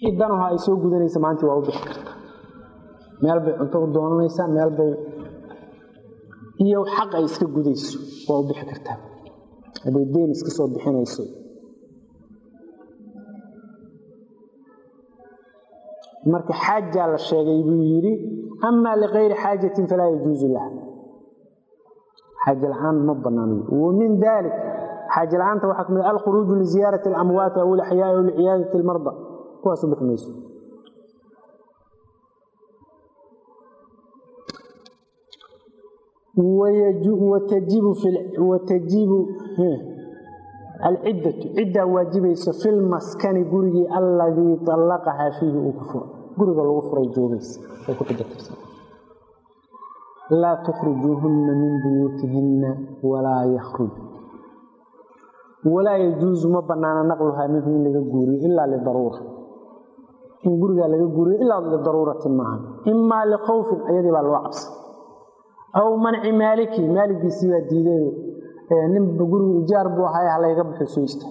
danaha ay soo gudanaysa maanta waa u bixi kartaa meel bay cunto u doonanaysaa meel bay iyo xaq ay iska gudayso waa u bixi kartaa hadday deen iska soo bixinayso marka xaajaa la sheegay buu yidhi amaa likayri xaajatin falaa yajuusu laha xaaje la-aan ma banaano wa min dalik xaaje la-aanta waxaa kamid alkhuruuju liziyaarati alamwaati aw ilaxyaai aw liciyaadati lmarda kuwaas u bixi mayso watajibu alciddatu ciddaa waajibayso fi lmaskani gurigii alladii allaqahaa fiihi uu ku furo guriga lagu furay joogaysa ay ku xijatirsan laa tukhrijuuhunna min buyuutihinna walaa yakhruj walaa yajuusu ma banaana naqluhaa minhu in laga guuriyo ilaa lidaruura in gurigaa laga guuriyo ilaa lidaruuratin maaha imaa likhawfin ayadii baa loo cabsa aw manci maaliki maaligiisii baa diiday ninba gurigu ijaar buu ahay halayga baxo soo ista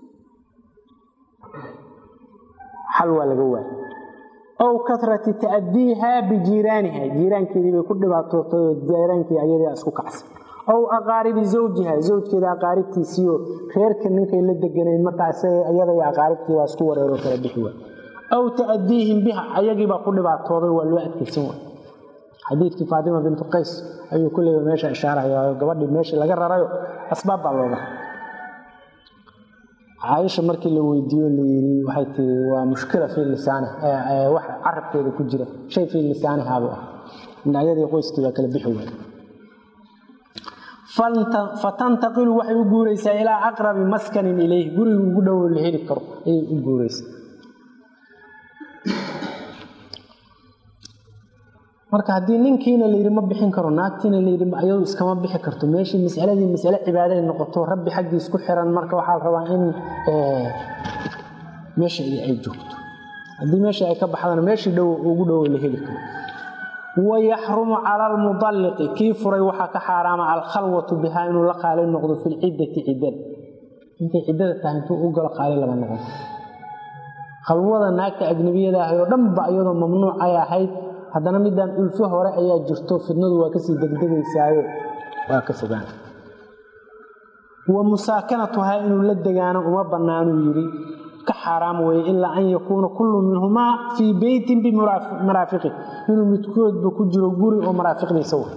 xal waa laga waayay aw karati ta'diiha bijiiraaniha jiiraankeedii bay ku dhibaatootay oo jiiraankii ayadii isku kacsay aw aqaaribi zawjiha zawjkeeda aqaaribtiisiioo reerka ninkay la deganayn markaa iyada iyo aqaaribtii waa isku wareeroo kala bixi waay aw ta'diihim biha ayagiibaa ku dhibaatooday waa loo adkaysan waay xadiidkii faatima bintu qays ayuu kulleyba meesha ishaaraya gabadhii meeshii laga rarayo asbaab baa looga caaisha markii la weydiiyo layii waxay tii waa mushkila fii lisaani wax carabkeeda ku jira shay fii lisaanihabu ah ayadii qoyskii baa kala bixi waay fatantaqilu waxay u guuraysaa ilaa aqrabi maskanin ilayh guriga ugu dhowo la heli karo ayay u guuraysaa marka haddii ninkiina layidhi ma bixin karo naagtiina layidhi ayadu iskama bixi karto meeshii masaladii masale cibaaday noqoto rabbi xaggiis ku xiran marka waxaa la rabaa in meesha ay joogto haddii meeshii ay ka baxdana meeshii dhow ugu dhowo la heli karo wayaxrumu cala almudalliqi kii furay waxaa ka xaaraama alkhalwatu bihaa inuu la qaali noqdo fi lciddati ciddada intay ciddada tahay intuu u galo qaali lama noqon khalwada naagta ajnabiyada ahay oo dhanba iyadoo mamnuuc ay ahayd haddana midaan ulfo hore ayaa jirto fidnadu waa kasii degdegaysaayo waa ka fogaan wa musaakanatuhaa inuu la degaano uma bannaanuu yidhi ka xaaraam weye ilaa an yakuuna kullu minhumaa fii beytin bimaraafiqi inuu midkoodba ku jiro guri oo maraafiqdiisa wa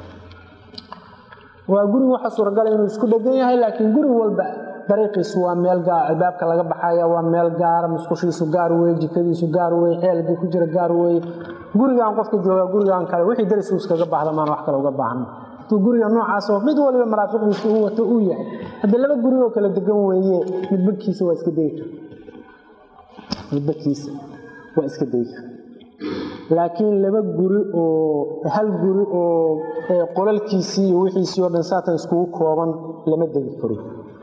waa guriga waxaa suuragala inuu isku dhegan yahay laakiin guri walba dariiqiisu waa meel gaar albaabka laga baxaya waa meel gaara musqushiisu gaar weye jikadiisu gaar weye ceelgii ku jira gaar weye gurigaan qofka joogaa gurigaan kale wixii darisu iskaga baahda maan wax kale uga baahna hadduu guriga noocaasoo mid waliba maraafiqdiisa uu wato uu yahay haddii laba guri oo kala degan weeye midbadkiisa waa iska dayi kara midbadkiisa waa iska dayi kara laakiin laba guri oo hal guri oo qolalkiisii iyo wixiisii oo dhan saatan iskugu kooban lama degi karo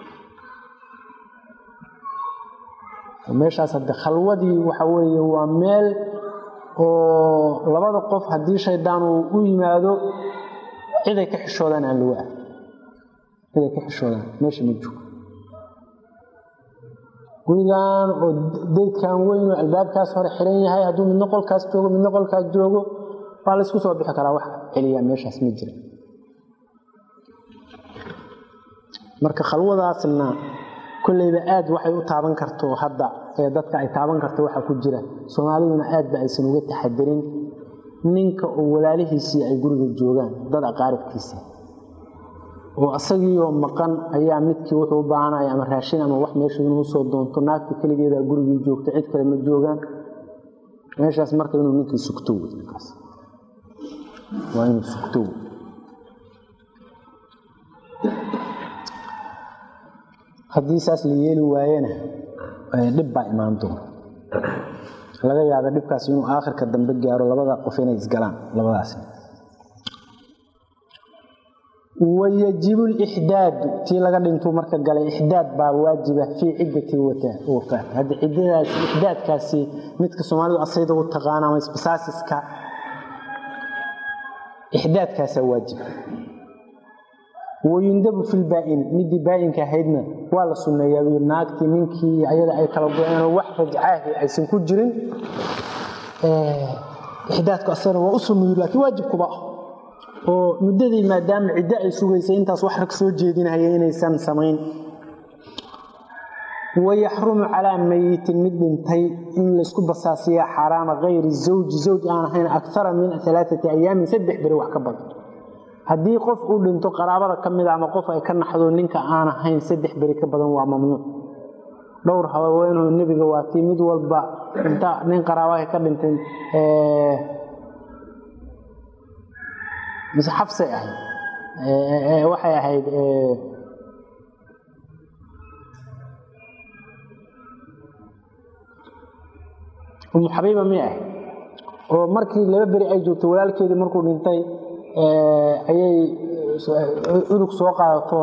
meeshaas hadde khalwadii waxa weeye waa meel oo labada qof haddii shaydaan uu u yimaado ciday ka xishoodaan aan lagu ah ciday ka xishoodaan meesha ma joogo gurigan oo daydkan weyn oo albaabkaas hore xiran yahay hadduu midna qolkaas joogo midna qolkaas joogo waa laysku soo bixi karaa wax celiyaa meeshaas ma jira marka khalwadaasna kolleyba aad waxay u taaban karto hadda ee dadka ay taaban karto waxaa ku jira soomaaliduna aad ba aysan uga taxadirin ninka oo walaalihiisii ay guriga joogaan dad aqaaribkiisa oo asagiioo maqan ayaa midkii wuxuu u baahanaya ama raashin ama wax meesha inuu soo doonto naagta keligeedaa gurigii joogto cid kale ma joogaan meeshaas marka inuu ninkii sugto wey ninkaas waa inuu sugto wey haddii saas la yeeli waayena dhib baa imaan doona laga yaaba dhibkaas inuu aakhirka dambe gaaro labada qof inay isgalaan labadaas wayajibu lixdaadu tii laga dhintuu marka galay ixdaad baa waajiba fii ciddati wafaat hadda ciddadaas ixdaadkaasi midka soomaalidu asayda u taqaana ama isbasaasiska ixdaadkaasaa waajiba wayundabu fi lbaa-in midii baa-inka ahaydna waa la sunneeyaa buu naagtii ninkii ayada ay kala go-een wax rajcaahi aysan ku jirin ixdaadku asagana waa u sunnuyu laakiin waajibkuba ah oo muddadii maadaama ciddo ay sugaysay intaas wax rag soo jeedinaya inaysan samayn wayaxrumu calaa mayitin mid dhintay in laysku basaasiyaa xaaraama kayri zawji zawj aan ahayn akara min alaaati ayaamin saddex beri wax ka badan haddii qof uu dhinto qaraabada ka mida ama qof ay ka naxdo ninka aan ahayn saddex beri ka badan waa mamnuuc dhowr haweenoo nebiga waatii mid walba inta nin qaraabaha ka dhintay mise xabsay ahayd waxay ahayd umu xabiiba mi ahayd oo markii laba beri ay joogtay walaalkeedii markuu dhintay ayay udug soo qaadato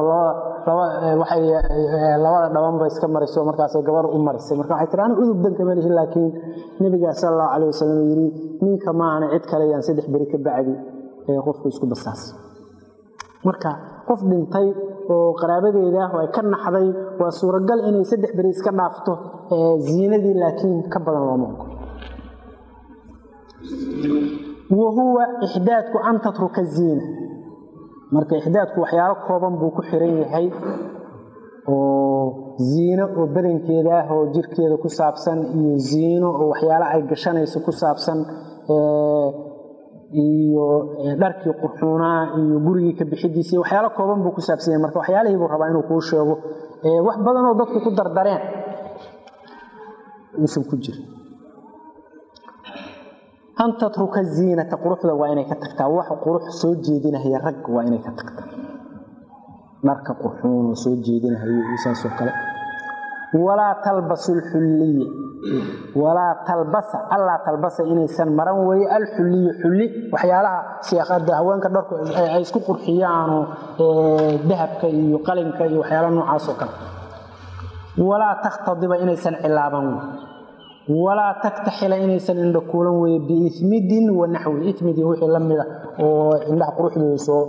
labada dhabanba iska mariso markaasay gabar u marisay marka waxay tii aniga udug danka malihi laakiin nebigaa sala allahu calayh wasalam yidhi ninka maahana cid kale yaan saddex beri ka bacdi qofku isku basaas marka qof dhintay oo qaraabadeeda ah oo ay ka naxday waa suuragal inay saddex beri iska dhaafto ziinadii laakiin ka badan looma ogo wahuwa ixdaadku an tatruka ziina marka ixdaadku waxyaalo kooban buu ku xiran yahay oo ziino oo badankeeda ah oo jirkeeda ku saabsan iyo ziino oo waxyaalo ay gashanayso ku saabsan iyo dharkii qurxuunaa iyo gurigii ka bixidiisa iyo waxyaalo kooban buu ku saabsan yahay marka waxyaalihii buu rabaa inuu kuu sheego wax badanoo dadku ku dardareen uusan ku jirin an tatruka ziinata quruxda waa inay ka tagtaa wax qurux soo jeedinahaya rag waa inay ka tagtaa dharka qurxuun oo soo jeedinahayo saasoo kale walaa talbasu lxulliya walaa talbasa allaa talbasa inaysan maran weeye alxulliya xulli waxyaalaha siyaaqada haweenka dharku ay isku qurxiyaanoo dahabka iyo qalinka iyo waxyaalaha noocaasoo kale walaa takhtadiba inaysan cilaaban wey walaa taktaxila inaysan indha kuulan weye biimidin wa naxwi imidin wixii la mida oo indhaha quruxdooda soo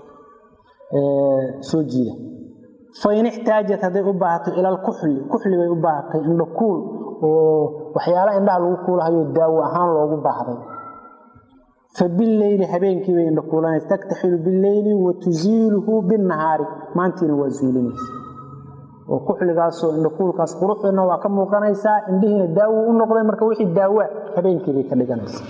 soo jiida fain ixtaajat hadday u baahato ila alkuxli kuxli bay u baahatay indha kuul oo waxyaala indhaha lagu kuulahayo daawo ahaan loogu baahday fa bileyli habeenkiibay indha kuulanaysa taktaxilu bileyli wa tusiiluhu binnahaari maantiina waa zuulinaysa oo kuxligaasoo indhakuulkaas quruxdana waa ka muuqanaysaa indhihiina daawo u noqday marka wixii daawaa habeenkiibay ka dhiganaysa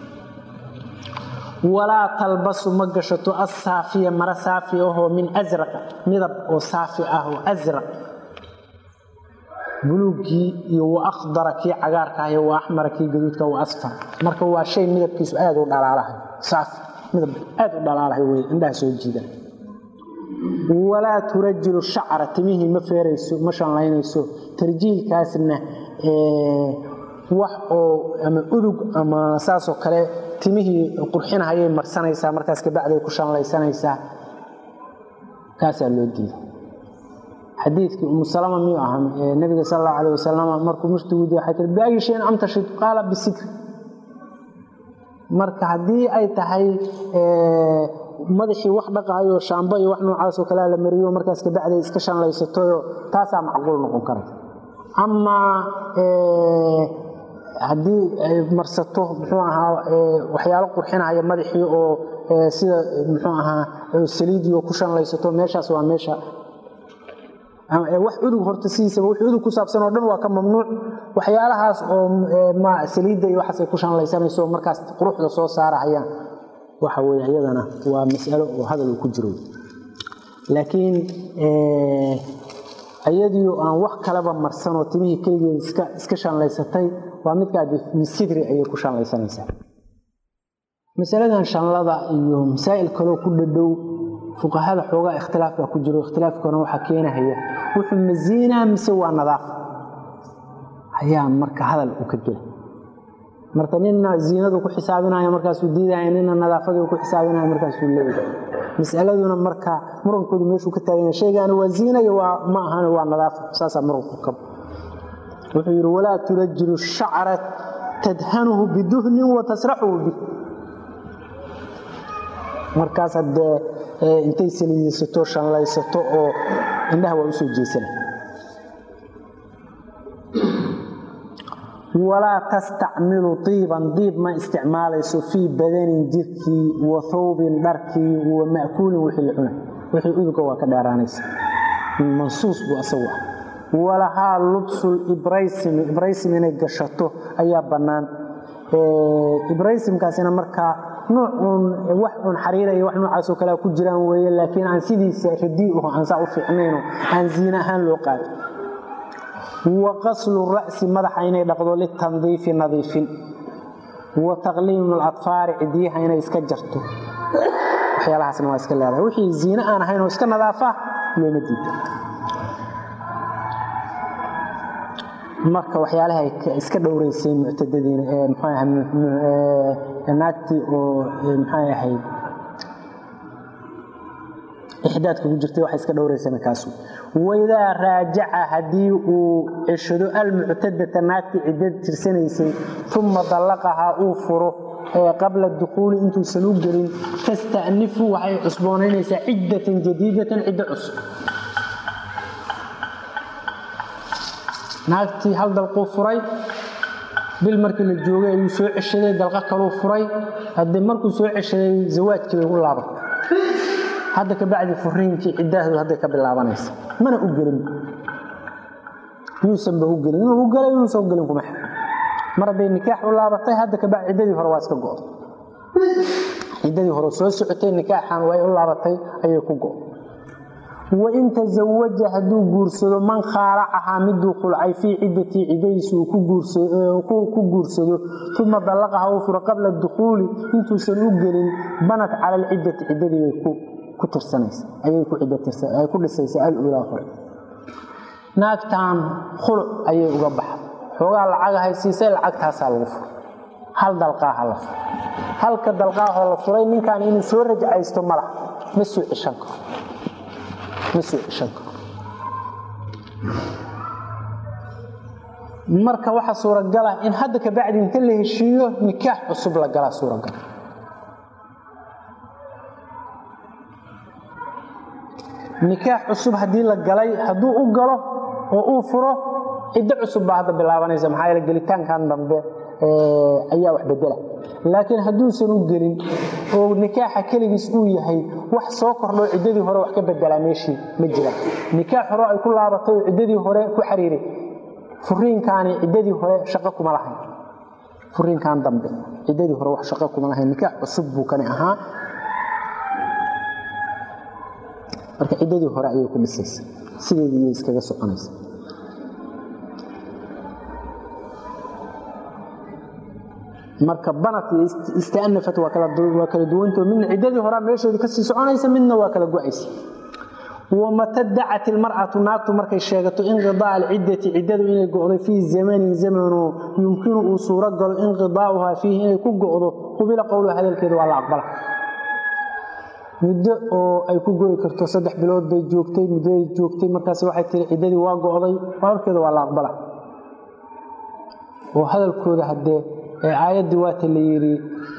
walaa talbasu ma gashato asaafiya mara saafi ahoo min asraqa midab oo saafi ah oo asraq buluugkii iyo wa akhdara kii cagaarka ah iyo wa axmara kii gaduudka wa asfar marka waa shay midabkiisu aad u dhalaalahay saafi midab aad u dhalaalahay wey indhaha soo jiidan walaa turajilu shacra timihii ma feerayso ma shanlaynayso tarjiilkaasna wax oo ama udug ama saasoo kale timihii qurxinahayay marsanaysaa markaas kabacday ku shanlaysanaysaa kaasaa loo diiday xadiidkii umu salama miyuu ahaa nabiga sal allahu alayh wasalam markuu murtiguudi waxay tii biayi shayin amtashid qaala bisikri marka haddii ay tahay madaxii wax dhaqaayo shaamba iyo wax noocaasoo kalea la mariyo markaas kabacday iska shanlaysatoyo taasaa macquul noqon karaysa amaa haddii ay marsato muxuu ahaa waxyaalo qurxinahaya madaxii oo sida muxuu ahaa saliidiio ku shanlaysato meeshaas waa meesha wax udug horta sidiisaba wix udug ku saabsan oo dhan waa ka mamnuuc waxyaalahaas oo saliidda iyo waxaas ay ku shanlaysanayso markaas quruxda soo saarahayaan waxa weye iyadana waa masalo oo hadal uu ku jiro laakiin iyadiio aan wax kaleba marsanoo timihii keligeed iska shanlaysatay waa midkaa bisidri ayay ku shanlaysanaysaa masaladan shanlada iyo masaa'il kaloo ku dhadhow fuqahada xoogaa ikhtilaafka ku jiro ikhtilaafkana waxaa keenahaya wuxuu masiinaa mise waa nadaafa ayaa marka hadal uu ka gela marka nina ziinadu ku xisaabinaya markaasuu diidaya nina nadaafadii ku xisaabinaya markaasuu leeyahay masaladuna marka murankoodu meeshuu ka taaganya shaygaani waa ziinaya waa ma ahan waa nadaafa saasaa muranku ka wuxuu yidhi walaa turajilu shacra tadhanuhu biduhnin wa tasraxuhu bih markaas haddee intay saliidaysato shanlaysato oo indhaha waa usoo jeesana walaa tastacmilu diiban diib ma isticmaalayso fii badanin jirkii wa thawbin dharkii wa ma'kuulin wixii la cunay wixii udugga waa ka dheeraanaysa mansuus buu asagu ah walahaa lubsul ibraysimi ibraysim inay gashato ayaa bannaan ibraysimkaasina markaa nuuc uun wax uun xariira iyo wax noocaasoo kalea ku jiraan weeye laakiin aan sidiisa radii aho aan saa u fiicnayno aan ziine ahaan loo qaadin wa qaslu ra'si madaxa inay dhaqdo litandiifi nadiifin wa taqliimu aladfaari cidiyaha inay iska jarto waxyaalahaasna waa iska leedahay wixii ziine aan ahayn oo iska nadaafa looma diida marka waxyaalaha iska dhowraysay muctadadiina ee mxuu naagtii oo maxay ahayd ixdaadka ku jirtay waxa iska dhowraysana kaasu waidaa raajaca haddii uu ceshado almuctadata naagtii ciddad tirsanaysay uma dallaqahaa uu furo qabla dukuuli intuusan u gelin tasta'nifu waxay cusboonaynaysaa ciddatan jadiidatan ciddo cusub naagtii hal dalquu furay bil markii la joogay ayuu soo ceshaday dalqo kaluu furay haddii markuu soo ceshaday zawaajkii bay u laabatay hadda kabacdi furiinkii ciddahdu hadday ka bilaabanaysa mana u gelin yuusanba u gelin inuu u gelay inuusan u gelin kuma xir mar hadday nikaax u laabatay hadda kabacdi ciddadii hore waa iska go'day ciddadii hore soo socotay nikaaxan way u laabatay ayay ku go' wain tazawaja hadduu guursado man khaalacahaa miduu khulcay fii ciddatii ciddadiisa uu ku guursado uma dallaqaha uu furo qabla dukhuuli intuusan u gelin banat cala alciddati ciddadii bay ku tirsanaysa ayay ku dhisaysa alulaa hore naagtan khuluc ayay uga baxday xoogaa lacagahay siisay lacagtaasaa lagu furo hal dalqaaha la furo halka dalqaahoo la furay ninkan inuu soo rajcaysto malaha ma soo ceshan karo marka waxaa suuragala in hadda kabacdi inta la heshiiyo nikaax cusub la galaa suuragal nikaax cusub haddii la galay hadduu u galo oo uu furo ciddo cusub baa hadda bilaabanaysa maxaa yeele gelitaankan dambe ayaa wax bedela laakiin hadduusan u gelin oo nikaaxa keligiis uu yahay wax soo kordhoo ciddadii hore wax ka bedelaa meeshii ma jiraan nikaax hore ay ku laabatay oo ciddadii hore ku xariiray furiinkaani ciddadii hore shaqo kuma lahayn furiinkan dambe ciddadii hore wax shaqo kuma lahayn nikaax cusub buu kani ahaa marka ciddadii hore ayay ku dhisaysa sideedii iyay iskaga soconaysa marka banat iyo istanafat waa kala duwanto midna ciddadii horaa meeshoodii kasii soconaysa midna waa kala go-aysa wamata dacat ilmar'atu naagtu markay sheegato inqidaa alciddati ciddadu inay go'do fii zamanin zamano yumkinu uu suuro galo inqidaa'uhaa fiihi inay ku go'do qubila qowluha hadalkeeda waa la aqbala muddo oo ay ku go'i karto saddex bilood bay joogtay muddoay joogtay markaas waxay tiri ciddadii waa go'day hadalkeeda waa la aqbala oo hadalkooda haddee aayaddii waata la yidhi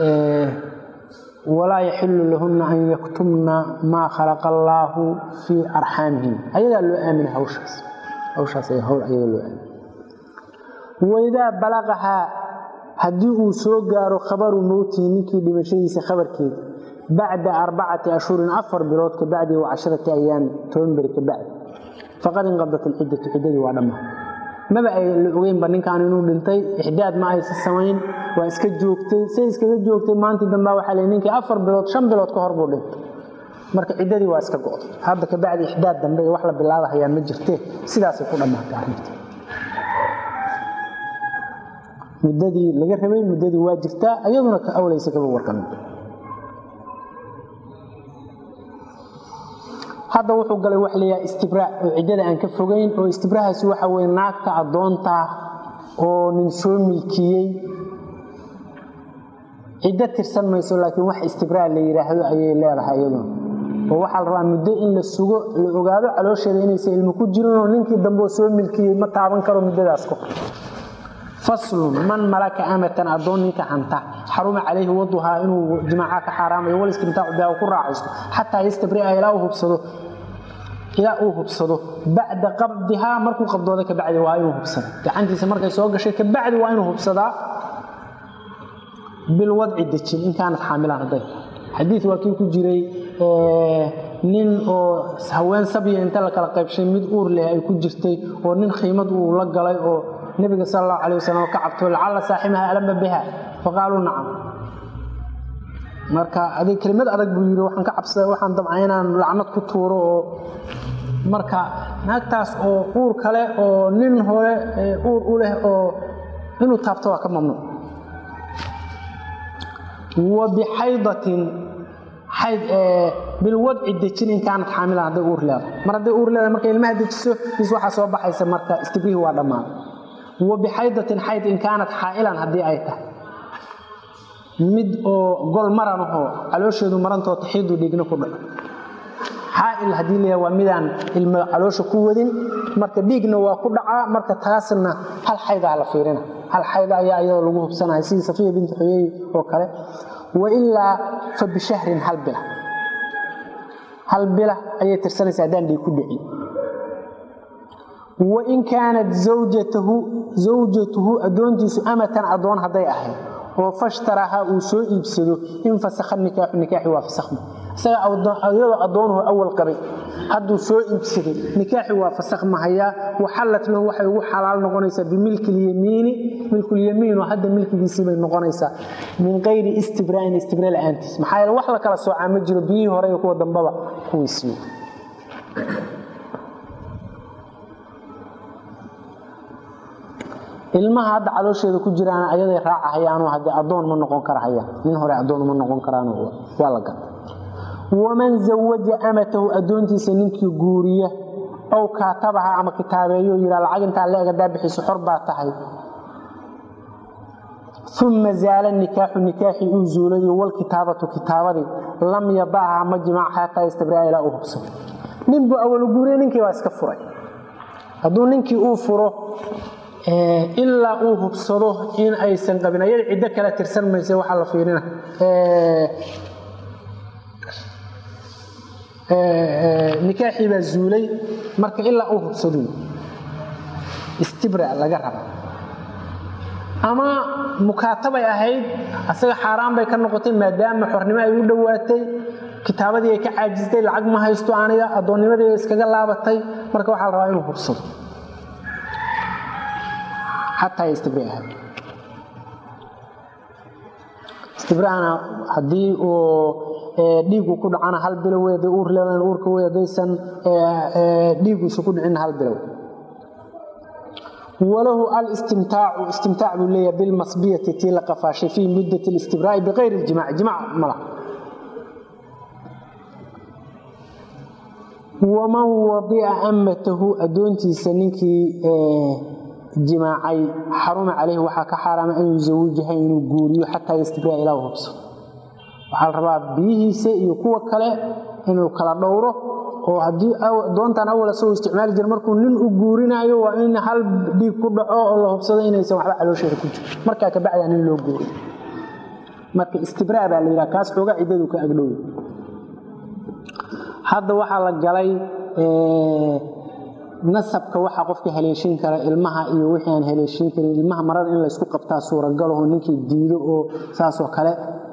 walaa yaxilu lahunna an yaktumna maa khalaqa allaahu fii arxaamihim ayagaa loo aamina hawshaas hawshaas hawl ayaga loo aamina waidaa balaqahaa haddii uu soo gaaro khabaru mowtihi ninkii dhimashadiisa khabarkeeda bacda arbacati ashhurin afar bilood ka bacdi wa casharati ayaami toban beri ka bacdi faqad inqadat alciddatu ciddadii waa dhammaa maba ay la ogeynba ninkaan inuu dhintay ixdaad ma aysa samayn waa iska joogtay say iskaga joogtay maantii dambaa waxaa la ninkii afar bilood shan bilood ka hor buu dhintay marka ciddadii waa iska go'day hadda kabacdi ixdaad dambe iyo wax la bilaabahayaa ma jirtee sidaasay ku dhammaatay arrinta muddadii laga rabay muddadii waa jirtaa iyaduna ka awlaysa kaba warqamin hadda wuxuu galay wax layaha istibraa oo ciddada aan ka fogayn oo istibrahaasi waxa weye naagta addoonta oo nin soo milkiyey ciddo tirsan mayso laakiin wax istibraa la yidhaahdo ayay leedahay iyaduna oo waxaa la rabaa muddo in la sugo la ogaado caloosheeda inaysan ilmo ku jirinoo ninkii dambe oo soo milkiyey ma taaban karo muddadaas ka hor faslun man malaka amatan addoon ninka hanta xaruma calayhi waduhaa inuu jimaaca ka xaaraamayo walistimtaacu biha ku raacaysto xataa yastabria ilaa u hubsado ilaa uu hubsado bacda qabdihaa markuu qabdooda kabacdi waa inuu hubsada gacantiisa markay soo gashay kabacdi waa inuu hubsadaa bilwadci dejin in kaanad xaamilaan hadday xadiid waa kii ku jiray nin oo haween sabya inta la kala qaybshay mid uur leh ay ku jirtay oo nin khiimad uu la galay oo nebiga sal allahu calay wasalam ka cabto lacalla saaxibaha alama biha faqaaluu nacam marka adig kelimad adag buu yidhi waxaan ka cabsada waxaan damcay inaan lacnad ku tuuro oo marka naagtaas oo uur kale oo nin hore uur u leh oo inuu taabto waa ka mamnuuc wa bixaydatin xayd bilwadci dejin in kaanad xaamilan hadday uur leedahay mar hadday uur leedahay markay ilmaha dejiso is waxaa soo baxaysa marka istibrihi waa dhammaaday wa bixaydatin xayd in kaanad xaa'ilan haddii ay tahay mid oo gol maran ahoo caloosheedu marantoo taxiidu dhigna ku dhaco xaa'il haddii leeyahay waa midaan ilmo caloosha ku wadin marka dhiigna waa ku dhacaa marka taasna hal xaydaa la fiirina hal xayda ayaa iyadoo lagu hubsanaya sidii safiya binti xoyeey oo kale wailaa fa bishahrin hal bila hal bila ayay tirsanaysa haddaan dhiig ku dhici wain kaanat zawjatahu zawjatuhu addoontiisu amatan addoon hadday ahayd oo fashtarahaa uu soo iibsado in fasakha nikaaxu nikaaxi waa fasakhma isaga iyadoo addoonuhu awal qabay hadduu soo iibsaday nikaaxi waa fasakh mahayaa waxallat lahu waxay ugu xalaal noqonaysaa bimilkilyamiini milkulyamiinu hadda milkigiisii bay noqonaysaa min kayri istibraa'in istibraa la'aantiis maxaa yeele wax la kala soocaa ma jiro biyihii hore iyo kuwa dambaba kuwiisiiyo ilmaha hadda caloosheeda ku jiraan ayaday raacahayaan hadde addoon ma noqon karahayaan nin hore addoon ma noqon karaan waa la gata waman zawaja amatahu addoontiisa ninkii guuriya ow kaatabaha ama kitaabeeyo yidhaa lacag intaa la eg hadaa bixiso xor baa tahay uma zaala nikaaxu nikaaxii uu zuulayo walkitaabatu kitaabadii lam yadacha ma jimaac xataa yastabraa ilaa uu hubsado ninbuu awalu guuriya ninkii baa iska furay hadduu ninkii uu furo ilaa uu hubsado in aysan qabin ayada ciddo kale tirsan mayse waxaa la fiirina nikaaxii baa zuulay marka ilaa uu hubsado istibra laga raba ama mukaatabay ahayd asaga xaaraan bay ka noqotay maadaama xornimo ay u dhowaatay kitaabadii ay ka caajistay lacag ma haysto aniga addoonnimadii iskaga laabatay marka waxaa la rabaa inuu hubsado xataa istibri ahayd istibrahana haddii uu dhiigu ku dhacana hal bilow wey haday uur leedahan uurka wey haddaysan dhiiguisu ku dhicin hal bilow walahu alistimtaacu istimtaac buu leeyahay bilmasbiyati tii la qafaashay fii muddat listibraa'i bikayri iljimac jimac mala waman wadica amatahu addoontiisa ninkii jimaacay xaruma calayhi waxaa ka xaaraama an yusawijaha inuu guuriyo xataa yastibraa ilaa u hubso waxaa la rabaa biyihiisa iyo kuwa kale inuu kala dhowro oo haddii doontan awal asagoo isticmaali jira markuu nin u guurinaayo waa in hal dhiig ku dhaco oo la hubsado inaysan waxba caloosheeda ku jiro markaa kabacdaa nin loo guuriyo marka istibraa baa la yidhaha kaas xooga ciddadu ka agdhow hadda waxaa la galay nasabka waxaa qofka haleeshin kara ilmaha iyo wixii aan haleeshin karin ilmaha marada in laysku qabtaa suuragalaho ninkii diido oo saasoo kale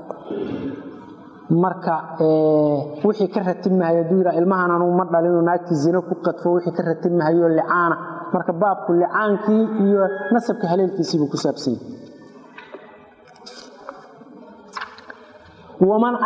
marka wixii ka ratibmahayo haduu yidhaa ilmahan anugu ma dhalinoo naagtii zino ku qadfo wixii ka ratibmahayo licaana marka baabku licaankii iyo nasabka haleelkiisiibuu ku saabsanyay waman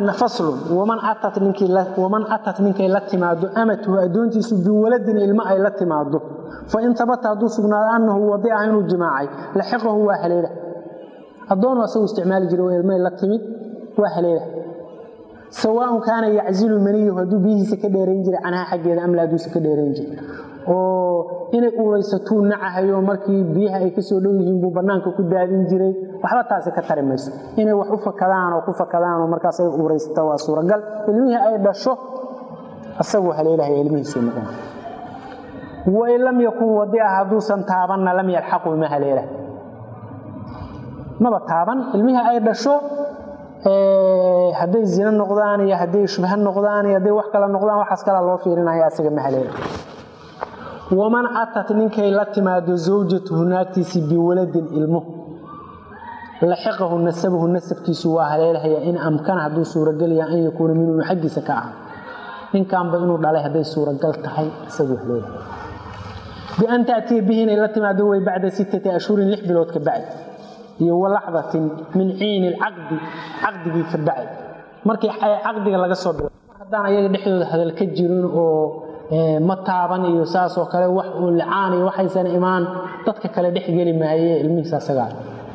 atat ninkay la timaado amatuhu addoontiisu biwaladin ilmo ay la timaado fain tabata hadduu sugnaado annahu wadica inuu jimaacay laxiqahu waa haleela addoonu asagu isticmaali jira ilmay la timid waa haleela sawaaun kaana yaczilu maniyahu hadduu biyihiisa ka dheerayn jiray canhaa xaggeeda amla hadduusa ka dheerayn jiray oo inay uuraysatuu nacahayo markii biyaha ay kasoo dhow yihiin buu bannaanka ku daadin jiray waxba taasi ka tari mayso inay wax u fakadaan oo ku fakadaanoo markaas ay uuraysata waa suuragal ilmihii ay dhasho asaguu haleelahaya ilmihiisuu noqon wain lam yakun wadica hadduusan taabanna lam yalxaqu ma haleela maba taaban ilmihii ay dhasho hadday zino noqdaan iyo hadday shubha noqdaan iyo hadday wax kale noqdaan waxaas kala loo fiirinaya asaga ma haleela waman atat ninkay la timaado zawjatuhu naagtiisii biwaladin ilmo laxiqahu nasabuhu nasabkiisu waa haleelahaya in amkana hadduu suuragelaya an yakuuna minhu xaggiisa ka ah ninkanba inuu dhalay hadday suuragal tahay isaguu haleelahaya bian taatiya bihi inay la timaado way bacda sittati ashhurin lix bilood ka bacdi iyo walaxdatin min ciini lcaqdi caqdigii ka bacdi markii caqdiga laga soo bilo mar haddaan ayaga dhexdooda hadal ka jirin oo ma taaban iyo saasoo kale wax uu licaan iyo waxaysan imaan dadka kale dhex geli maaye ilmihiisa asagaa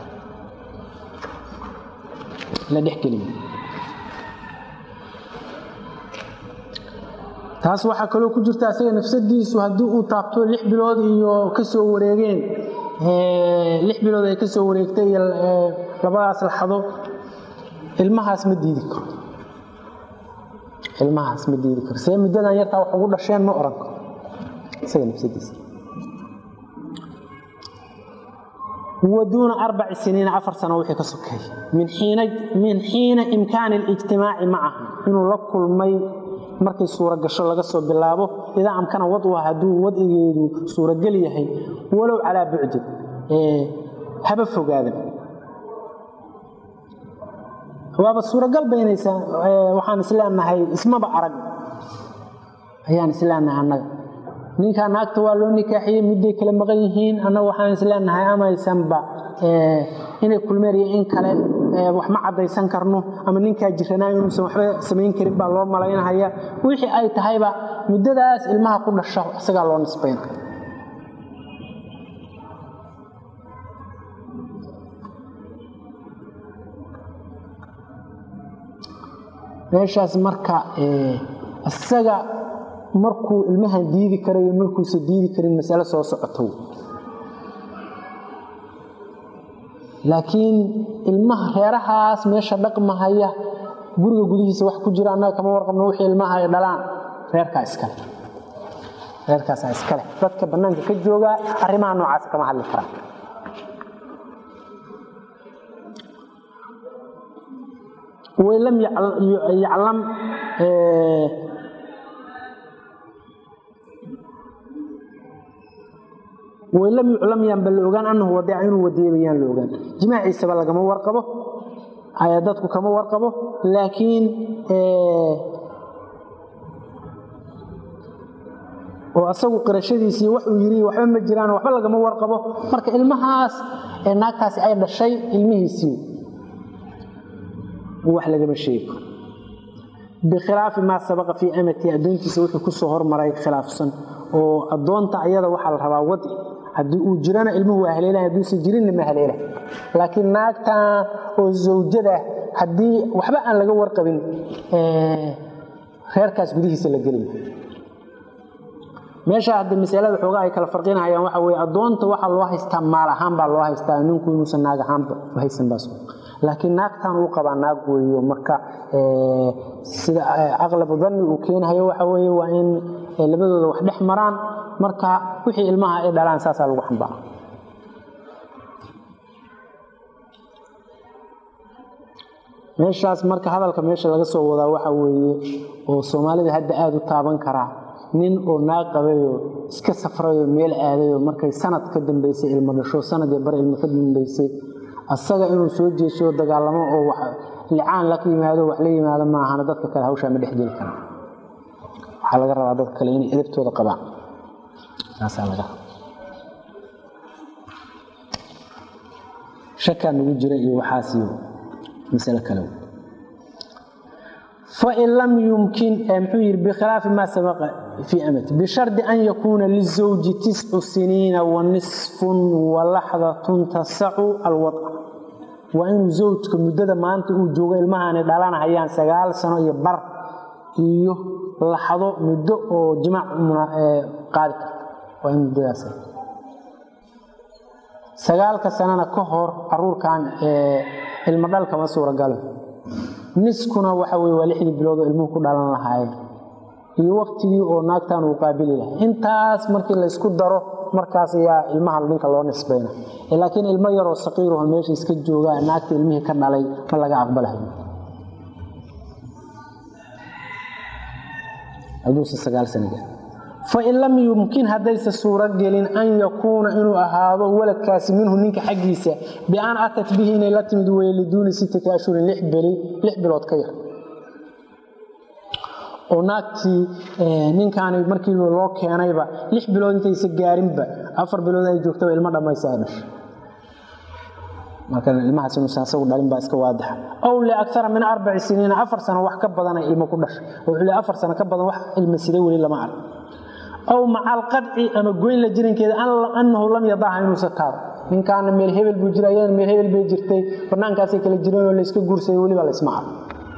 la dhexgeli maayo taas waxaa kaloo ku jirta asaga nafsadiisu haddii uu taabto lix bilood iyo kasoo wareegeen lix bilood ay kasoo wareegtay iyo labadaas laxdo ilmahaas ma diidi karo ilmahaas ma diidi karo see muddadan yartaa wax ugu dhasheen ma oran karo isaga nafsadiisa waduuna arbaci siniina afar sano wixii ka sokeey min xiina imkaani اlijtimaaci macaha inuu la kulmay markay suura gasho laga soo bilaabo idaa amkana wadwa hadduu wadcigeedu suuragel yahay walow calaa bucdin haba fogaadan waaba suuragal baynaysaa waxaan isleenahay ismaba arag ayaan isleenahay annaga ninkaa naagta waa loo nikaaxiyey midday kala maqan yihiin annaga waxaan isleenahay amaysanba inay kulmeen iyo in kale wax ma caddaysan karno ama ninkaa jiranaayo inuusan waxba samayn karin baa loo malaynahaya wixii ay tahayba muddadaas ilmaha ku dhasha isagaa loo nisbayna meeshaas marka isaga markuu ilmahan diidi karayo markuusa diidi karin masale soo socoto laakiin ilmaha reerahaas meesha dhaqmahaya guriga gudihiisa wax ku jira annaga kama warqabno wixii ilmaha ay dhalaan reerkaa iskale reerkaasaa iskale dadka bannaanka ka jooga arrimaha noocaas kama hadli karaan waylam yaclam waylam yuclam yaanba la ogaan anahu wadica inuu wadiyaba yaan la ogaan jimaaciisaba lagama warqabo dadku kama warqabo laakiin oo asagu qirashadiisii waxuu yiri waxba ma jiraan waxba lagama warqabo marka ilmahaas ee naagtaasi ay dhashay ilmihiisii wax lagama sheego bikhilaafi maa sabaqa fii amati addoontiisa wuxuu ku soo hormaray khilaafsan oo addoonta ayada waxaa la rabaa wadi haddii uu jirana ilmuhu waa haleela hadduusan jirinna ma haleela laakiin naagtan oo zawjada haddii waxba aan laga warqabin reerkaas gudihiisa la gelaya meesha hadda masalada xoogaa ay kala farqinayaan waxa weye addoonta waxaa loo haystaa maal ahaan baa loo haystaa ninku inuusan naag ahaanba haysan baas laakiin naagtan uu qabaa naag weeyo marka sida aqlabu danni uu keenayo waxa weye waa in labadooda wax dhex maraan marka wixii ilmaha ay dhalaan saasaa lagu xambaara meeshaas marka hadalka meesha laga soo wadaa waxa weeye oo soomaalida hadda aada u taaban karaa nin oo naag qabayoo iska safrayoo meel aadayoo markay sanad ka dambaysay ilmo dhasho sanad iyo bar ilmo ka dambaysay asaga inuu soo jeesho dagaalamo oo licaan la yimaado wax la yimaado maahana dadka kale hawshaa ma dhexgeli kara waxaa laga rabaa dadka kale inay edabtooda qabaan taasaa laga raba shakaa nagu jira iyo waxaasiyo masale kale fain lam yumkin muxuu yidhi bikhilaafi maa sabaqa fii amati bishardi an yakuuna lizawji tiscu siniina wa nisfun wa laxdatun tasacu alwadca waa inuu zawjka muddada maanta uu joogo ilmahaani dhalanahayaan sagaal sano iyo bar iyo laxdo muddo oo jimaac qaadi karta waa in muddadaas sagaalka sanana ka hor caruurkan ilmo dhalkama suuragalo niskuna waxa weye waa lixdii biloodoo ilmuhu ku dhalan lahaayeen iyo waktigii oo naagtan uu qaabili lahay intaas markii laysku daro markaas ayaa ilmaha ninka loo nisbayna laakiin ilmo yaroo saqiiraho meesha iska jooga naagta ilmihii ka dhalay ma laga aqbalayo hadduusa sagaal sano gaar fain lam yumkin haddaysa suuro gelin an yakuuna inuu ahaado waladkaasi minhu ninka xaggiisa bian atat bihi inay la timid weye liduuni sittati ashhurin lix bilood ka yar oo naagtii ninkaani markii loo keenayba lix bilood intaysa gaarinba afar bilood ay joogtaba ilmo dhammaysa ay dhashay marka ilmahaas inuusan asagu dhalin baa iska waadaxa ow liakara min arbaci siniina afar sano wax ka badanay ilmo ku dhashay wuxuu le afar sano ka badan wax ilma siday weli lama arag ow maca alqadci ama goyn la jirankeeda annahu lam yadaha inuusa taabo ninkaana meel hebel buu jira ayadana meel hebel bay jirtay banaankaasay kala jireen oo layska guursaday weliba laysma arag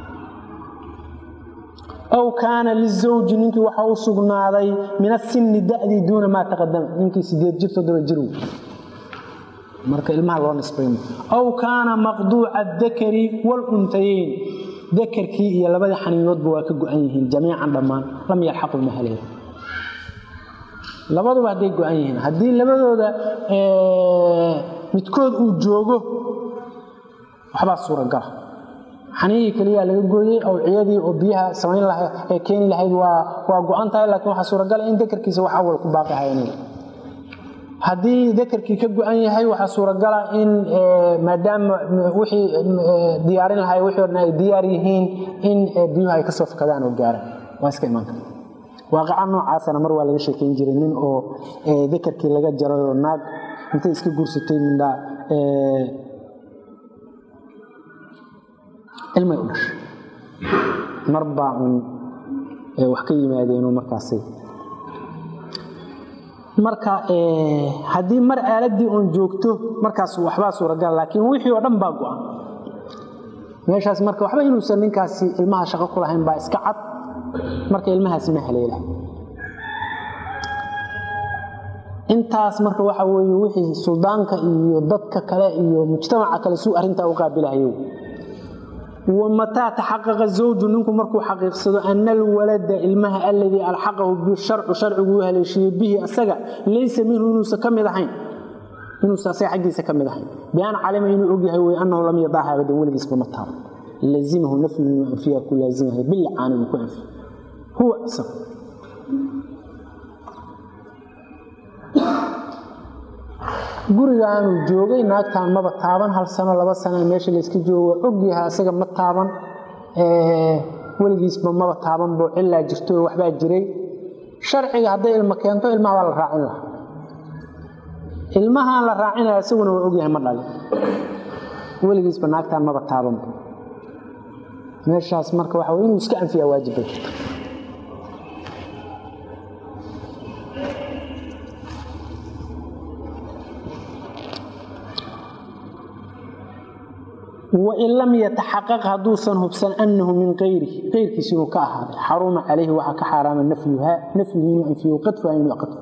ow kaana lizawji ninkii waxa u sugnaaday min asinni da'dii duuna maa taqadama ninkii sideed jir toddoba jir marka ilmaha loo nisbaymo ow kaana maqduuca adakari waaluntayeyn dakarkii iyo labadii xaniinoodba waa ka go-an yihiin jamiican dhammaan lam yalxaqu ma haleyn labaduba hadday go-an yihiin haddii labadooda midkood uu joogo waxbaa suuragala xaniihii keliyaa laga gooyey awciyadii oo biyaha samayn laha ee keeni lahayd waa go-an tahay laakiin waxaa suuragala in dakarkiisa wax awal ku baaqi haynay haddii dakarkii ka go-an yahay waxaa suuragala in maadaama wixii diyaarin lahay wixii odhan ay diyaar yihiin in biyuhu ay kasoo fakadaan oo gaaraan waa iska imaan karta waaqaca noocaasana mar waa laga sheekayn jiray nin oo dakarkii laga jaray oo naag intay iska guursatay mindhaa ilmay u dhashay mar baa un wax ka yimaadeenoo markaasay marka haddii mar aaladii oon joogto markaas waxbaa suuragal laakiin wixii oo dhan baa go-an meeshaas marka waxba inuusan ninkaasi ilmaha shaqo ku lahayn baa iska cad marka ilmahaasi ma haleela intaas marka waxa weeye wixii suldaanka iyo dadka kale iyo mujtamaca kale suu arrintaa u qaabilahayo wamataa taxaqaqa zawju ninku markuu xaqiiqsado ana alwalada ilmaha aladii alxaqahu bisharcu sharcigu u haleeshiiyey bihi asaga laysa minhu inuusa ka mid ahayn inuusa asaga xaggiisa ka mid ahayn bian calima inuu ogyahay wey annahu lam yadaaha abadan weligiisba ma taabo lazimahu nafyu inuu anfiya ku laazimahay bilicaani uu ku anfiyo huwa isaga gurigaanuu joogay naagtaan maba taaban hal sano laba sano meesha layska joogo ogyaha isaga ma taaban weligiisba maba taaban boo cilaa jirto waxbaa jiray sharciga hadday ilmo keento ilmaha waa la raacin lahaa ilmahaan la raacinaya isaguna waa ogyahay ma dhalin weligiisba naagtaan maba taabanba meeshaas marka waxa inuu iska anfiyaa waajibbay jirta wain lam yataxaqaq hadduusan hubsan annahu min ayrihi ayrkiis inuu ka ahaaday xaruma calayhi waxaa ka xaaraama nafyuhu inuu anfiyo qadfuha inuu qadfo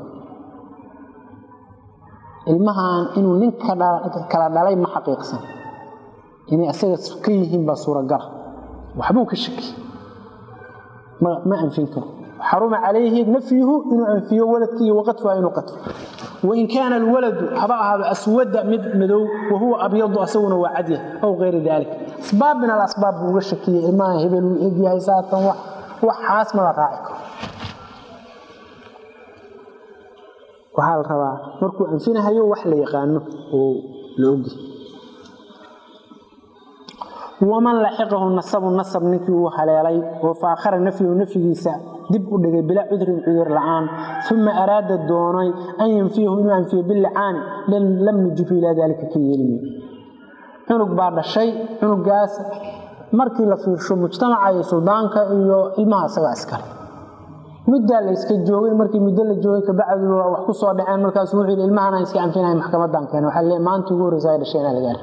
ilmahan inuu nin kala dhalay ma xaqiiqsan inay asaga ka yihiin baa suuragala waxbuu ka shaki ma anfin karo xaruma calayhi nafyuhu inuu anfiyo waladkii waqadfuha inuu qadfo wain kaana alwaladu haba ahaado aswada mid madow wahuwa abyadu asaguna waa cadya aw ayri daalik asbaab min alasbaab buu uga shakiyey ilmaha hebel uu egyahay saatan waxaas ma la raaci karo waxaa la rabaa markuu anfinahayo wax la yaqaano oo la ogyahay waman laxiqahu nasabu nasab ninkii uu haleelay oo faakhara nafyahu nafyigiisa dib u dhigay bilaa cudrin cudur la'aan uma araada doonay an yanfiyahu inuu anfiyo bilicaani lam nujibu ilaa daalika ka yeelimi cunug baa dhashay cunugaas markii la fiirsho mujtamaca iyo suldaanka iyo ilmaha isagaa iskale muddaa la iska joogay markii muddo la joogay kabacdi waa wax ku soo dhaceen markaasu wuxuu yidhi ilmahan aan iska anfinahay maxkamadan keena waxaa le maantii ugu horreysa ay dhasheen aa laga arki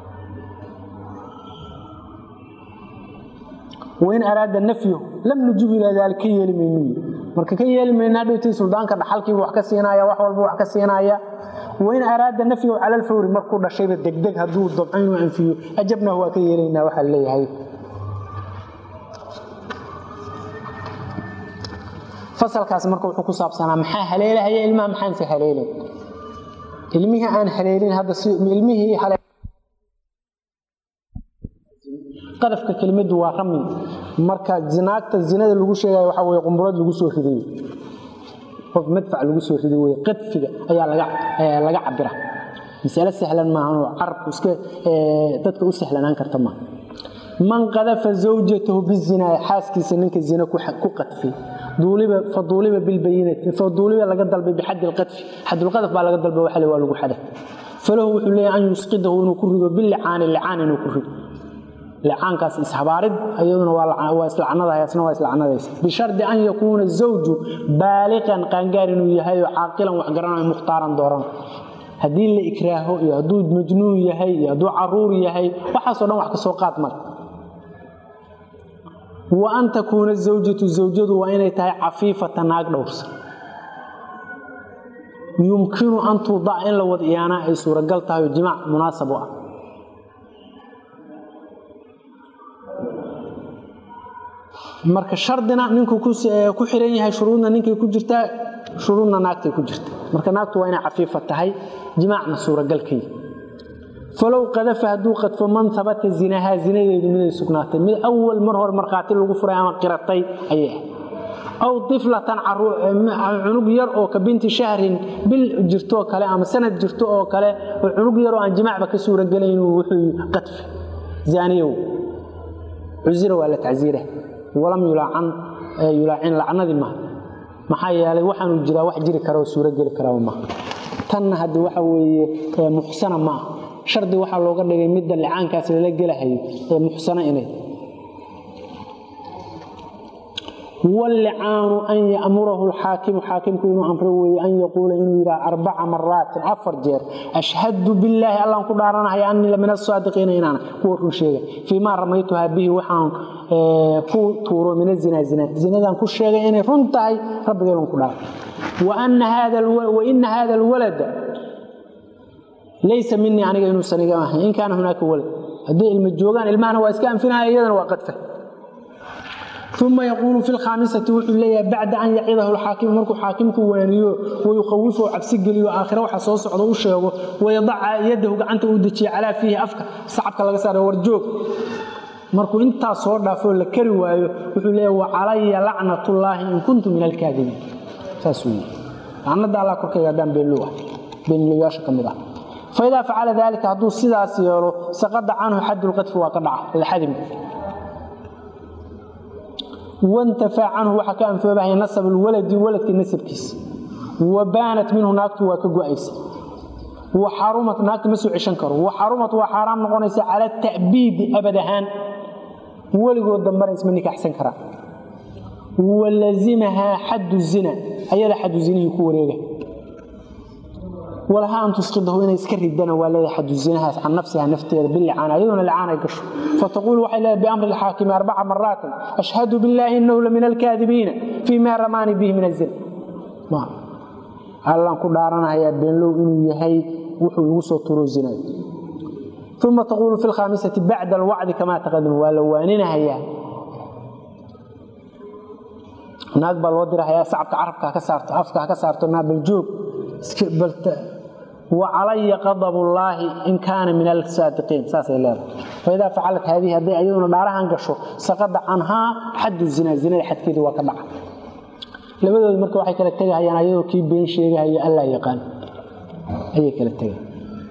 wain araada nafyahu lam nujibu ilaa daalik ka yeeli maynu marka ka yeeli mayna dhowtii suldaanka dhaxalkiibu wax ka siinaya wax walba wax ka siinaya wain araada nafyahu cala alfawri markuu dhashayba degdeg hadduu dabco inuu anfiyo ajabnahu waa ka yeelaynaa waxaa leeyahay fasalkaas marka wuxuu ku saabsanaa maxaa haleelahaya ilmaha maxaanse haleelay ilmihii aan haleelin hadda ilmihii qadafka kelimadu waa rami marka zinaagta zinada lagu sheegay waxa weeye qumburad lagu soo riday qof madfac lagu soo riday weeye qadfiga ayaa laga laga cabira mas'ala sahlan maaha oo carabku iska dadka u sahlanaan karta maaha man qadafa zawjatahu bizinaa xaaskiisa ninka zina ku qadfay duuliba faduuliba bilbayinati faduuliba laga dalbay bixad alqadfi xad alqadf baa laga dalbay waxa waa lagu xada falahu wuxuu leeyahay an yusqidahu inuu ku rido billicaan licaan inuu ku rido licaankaas ishabaarid ayaduna waa islacnadahaasna waa islacnadaysa bishardi an yakuuna zawju baaliqan qaangaar inuu yahay oo caaqilan wax garanayo mukhtaaran dooran haddii la ikraaho iyo hadduu majnuun yahay iyo hadduu caruur yahay waxaasoo dhan wax ka soo qaad male wa an takuuna zawjatu zawjadu waa inay tahay cafiifata naag dhowrsa yumkinu an tuudac in la wad iyaanaa ay suuragal tahay oo jimaac munaasab u ah marka shardina ninkuu ku xiran yahay shuruudna ninkay ku jirtaa shuruudna naagtay ku jirta marka naagtu waa inay cafiifa tahay jimaacna suuragalkay falow qadafa hadduu qadfo man habata zinahaa zinadeedu miday sugnaatay mid awal mar hore markhaati lagu furay ama qiratay ayay aw iflatan cunug yar oo ka binti shahrin bil jirtoo kale ama sanad jirto oo kale oo cunug yar oo aan jimaacba ka suuragelayn wuxuu qadfi zaaniyow cusira waa la tacsiira walam yulaacan yulaacin lacnadii maha maxaa yeelay waxaanu jiraa wax jiri kara oo suurogeli karaa maaha tanna haddi waxa weeye muxsana ma ah shardi waxaa looga dhigay midda licaankaas lala gelahayo ee muxsano inay wاllicaanu an yamurahu xaakimu xaakimku inuu amro weeye an yaquula inuu yidhaha arbaca maraatin afar jeer ashhadu billaahi allaan ku dhaaranahaya anii lamin asaadiqiina inaana kuwa run sheega fii maa ramaytuhaa bihi waxaan ku tuuro min azinaa zina zinadaan ku sheegay inay run tahay rabbigayban ku dhaara waina hada alwalada laysa minii aniga inuusan iga ahayn in kaana hunaaka walad hadday ilma joogaan ilmahana waa iska anfinaya iyadana waa qadfa uma yaquulu fi lkhaamisati wuxuu leeyahay bacda an yacidahu lxaakimu markuu xaakimku waaniyo wayukhawifu cabsi geliyo aakhira waxa soo socda u sheego wayadaca yadahu gacanta uu dejiya calaa fiihi afka sacabka laga saara warjoog markuu intaa soo dhaafoo la kari waayo wuxuu leeyahay wacalaya lacnatullaahi in kuntu min alkaadibiin saas weye lacnada allah korkayga haddaan beenlow ah beenlowyaasha ka mid ah faidaa facala daalika hadduu sidaas yeelo saqada canhu xadu lqadfi waa ka dhaca alxadim wantafaa canhu waxaa ka anfoobahaya nasab lwaladi waladka nasabkiisa wa baanat minhu naagtu waa ka go-aysa wa xarumat naagta ma soo ceshan karo wa xarumat waa xaaraam noqonaysa cala ta'biidi abad ahaan weligood dambana isma nikaxsan karaan wa lazimahaa xaddu zina ayada xaddu zinihii ku wareega walaha an tusqidahu inay iska ridana waa leedahay xadu zinahaas can nafsiha nafteeda bilicaana ayaduna licaan ay gasho fataquul waxay leedahay biamri alxaakimi arbaca maraatin ashhadu billaahi inahu la min alkaadibiina fii ma ramaani bihi min azina allaan ku dhaaranahayaa beenlow inuu yahay wuxuu igu soo turo zinada uma taquulu fi lkhaamisati bacda alwacdi kamaa taqadama waa la waaninahayaa naag baa loo dirahayaa sacabka carabka ka saarto afka haka saarto naabaljoog wacalaya qadab llaahi in kaana min alsaadiqiin saasay leedahay faidaa facalat haadihi hadday ayaduna dhaarahan gasho saqada canhaa xaddu zina zinada xadkeedii waa ka dhaca labadooda marka waxay kala tegahayaan ayadoo kii been sheegahayo allaa yaqaan ayay kala tegayan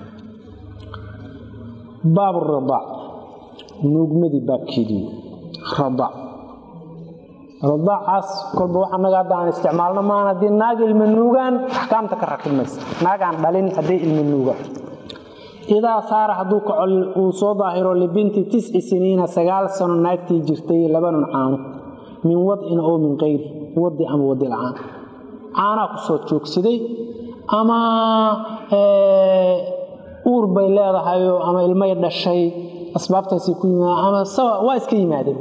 baab radaac nuugmadii baabkeedii radaac radaacaas kolba wax anaga hadda aan isticmaalno maan haddii naag ilma nuugaan axkaamta ka rakib maysa naagaan dhalin hadday ilma nuugaan idaa saara hadduu kacol uu soo daahiro libinti tisci siniina sagaal sano naagtii jirtay labanun caano min wadcin oo min kayri wadi ama wadi la-aan caanaa ku soo joogsaday ama uur bay leedahayoo ama ilmay dhashay asbaabtaasay ku yimaadeen ama waa iska yimaadeen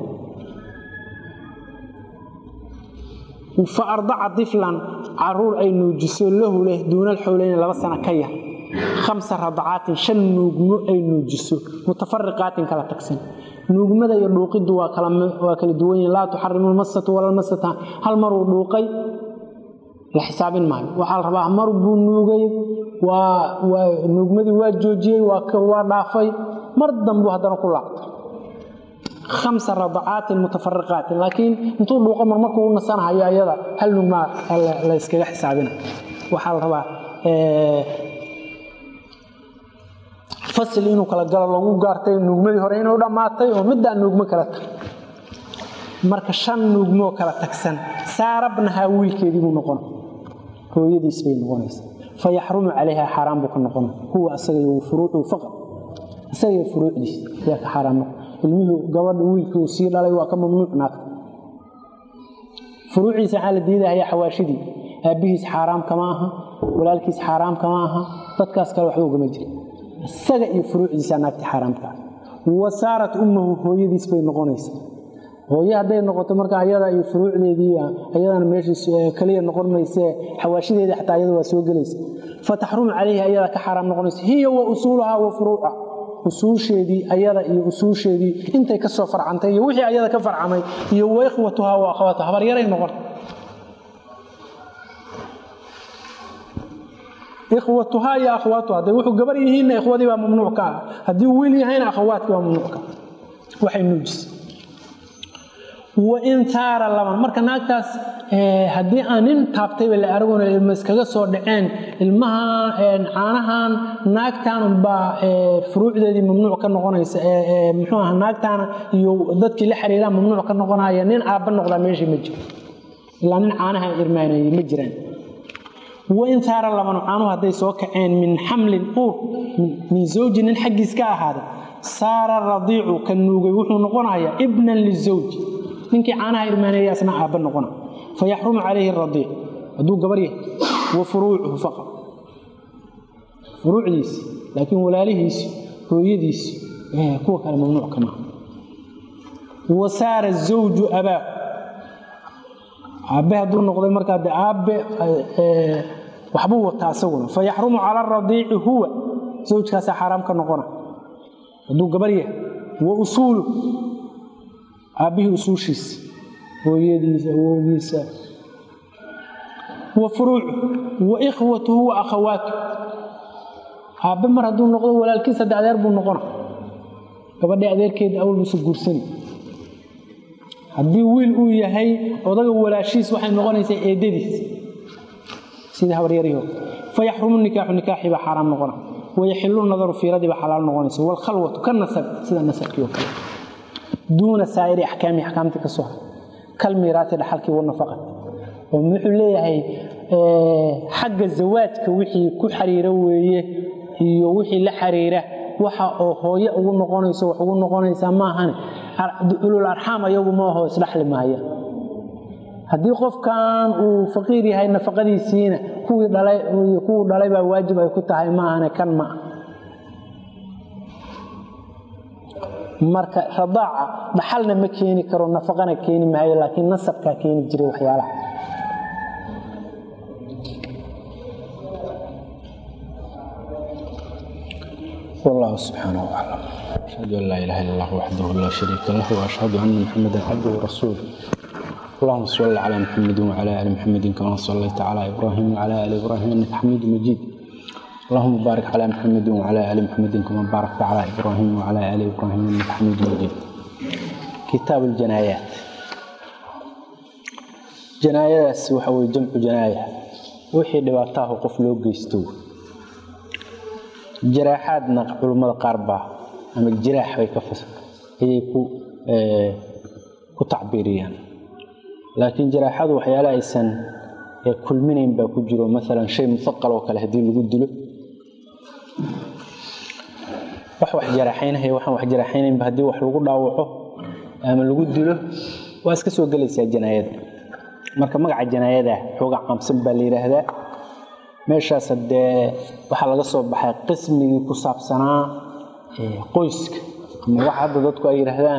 fa ardaca diflan caruur ay nuujiso lahu leh duunal xowleyn laba sano ka yar khamsa radacaatin shan nuugmo ay nuujiso mutafariqaatin kala tagsan nuugmada iyo dhuuqiddu waa kala duwan yihin laa tuxarimu lmasatu walalmasata hal maruu dhuuqay la xisaabin maayo waxaa la rabaa mar buu nuugay nuugmadii waa joojiyey waa dhaafay mar dambuu haddana ku laaqtay khamsa radacaatin mutafarriqaatin laakiin intuu dhuuqo mar markuu u nasanahayo ayada hal nugmaa la yskaga xisaabina waxaa la rabaa fasil inuu kala galo lagu gaartay nuugmadii hore inuu dhammaatay oo middaa nuugmo kala tag marka shan nuugmoo kala tagsan saarabnahaa wiilkeedii buu noqona hooyadiis bay noqonaysa fa yaxrumu calayha xaaraan buu ka noqona huwa asaga iyo furuucu faqad isaga iyo furuucdiis ayaa ka xaaraan noqon ilmihii gabadha wiilkii uu sii dhalay waa ka mamnuuc naagta furuuciisa waxaa la diidahaya xawaashidii aabbihiis xaaraam kama aha walaalkiis xaaraam kama aha dadkaas kale waxba ugama jira isaga iyo furuucdiisa naagta xaaraamka ah wa saarat ummahu hooyadiis bay noqonaysa hooye hadday noqoto marka ayada iyo furuucdeedii ayadana meeshiis kaliya noqon maysee xawaashideeda xataa ayada waa soo gelaysa fataxrumu calayhi ayada ka xaaraam noqonaysa hiya wa usuuluhaa wa furuuca usuusheedii ayada iyo usuusheedii intay ka soo farcantay iyo wixii ayada ka farcamay iyo wa ikhwatuhaa wa akhwaatuha habaryaray noqon ikhwatuhaa iyo akhwaatuha hadday wuxuu gabar yihiinna ikhwadii baa mamnuuc ka ah haddii wiil yahayna akhawaadkii baa mamnuuc ka ah waxay nuujisay wain taara laban marka naagtaas haddii aan nin taabtayba la aragona ilma iskaga soo dhaceen ilmaha caanahan naagtaan baa furuucdeedii mamnuuc ka noqonaysa muxuu aha naagtaana iyo dadkii la xiriiraan mamnuuc ka noqonaya nin aabba noqdaa meeshii ma jiro ilaa nin caanaha irmaanayay ma jiraan wain taara laban caanuhu hadday soo kaceen min xamlin uur min zawji nin xaggiis ka ahaaday saara radiicu ka nuugay wuxuu noqonayaa ibnan lizawji ninkii caanaha irmaaneeya asna aabba noqona fayaxrumu calayhi radiic hadduu gabar yahay wa furuucuhu faqad furuucdiisi laakiin walaalihiisi hooyadiisi kuwa kale mamnuuc kama wa saara zawju abaahu aabbe hadduu noqday markaa de aabbe waxbuu wataa isaguna fayaxrumu cala aradiici huwa zawjkaasaa xaaraam ka noqona hadduu gabar yahay wa usuulu aabbihii usuushiisa hooyadiisa awowgiisa wa furuucu wa ikhwatuhu wa akhawaatu aabbe mar hadduu noqdo walaalkiisa de adeer buu noqona gabadhii adeerkeeda awal buusa guursani haddii wiil uu yahay odaga walaashiis waxay noqonaysaa eedadiis sidii habaryarihii fayaxrumu nikaaxu nikaaxii baa xaaraam noqona wayaxilu nadaru fiiradii baa xalaal noqonaysa waalkhalwatu ka nasab sida nasabkii oo kale duuna saa'iri axkaami axkaamtii ka soo haray kalmiiraati dhaxalkii wanafaqat oo wuxuu leeyahay xagga zawaajka wixii ku xiriira weeye iyo wixii la xiriira waxa oo hooye ugu noqonayso wax ugu noqonaysaa maahane ulul arxaam ayagu maaho isdhaxli maaya haddii qofkan uu faqiir yahay nafaqadiisiina kuwii dhalay iyo kuwuu dhalay baa waajib ay ku tahay maahane kan ma ah marka radaaca dhaxalna ma keeni karo nafaqana keeni maayo laakiin nasabkaa keeni jiray waxyaalaha والله سبحانه وتعالى أشهد أن لا إله إلا الله وحده لا شريك له وأشهد أن محمدا عبده ورسوله اللهم صل على محمد وعلى آل محمد كما صليت على إبراهيم وعلى آل إبراهيم إنك حميد مجيد اللهم بارك على محمد وعلى آل محمد كما باركت على إبراهيم وعلى آل إبراهيم إنك حميد مجيد كتاب الجنايات جنايات وحوي جمع جناية وحي دباتاه قفلو قيستو jaraaxaadna culummada qaar baa ama jiraax bay ka fas ayay ku ku tacbiiriyaan laakiin jaraaxadu waxyaala aysan kulminayn baa ku jiro maalan shay mufaqal oo kale haddii lagu dilo wax wax jaraaxaynahaya waxaan wax jaraaxaynaynba haddii wax lagu dhaawaco ama lagu dilo waa iska soo gelaysaa janaayada marka magaca janaayada xooga caamsan baa la yidhaahdaa meeshaas hadee waxaa laga soo baxay qismigii ku saabsanaa qoyska ama waxa hadda dadku ay yidhaahdaan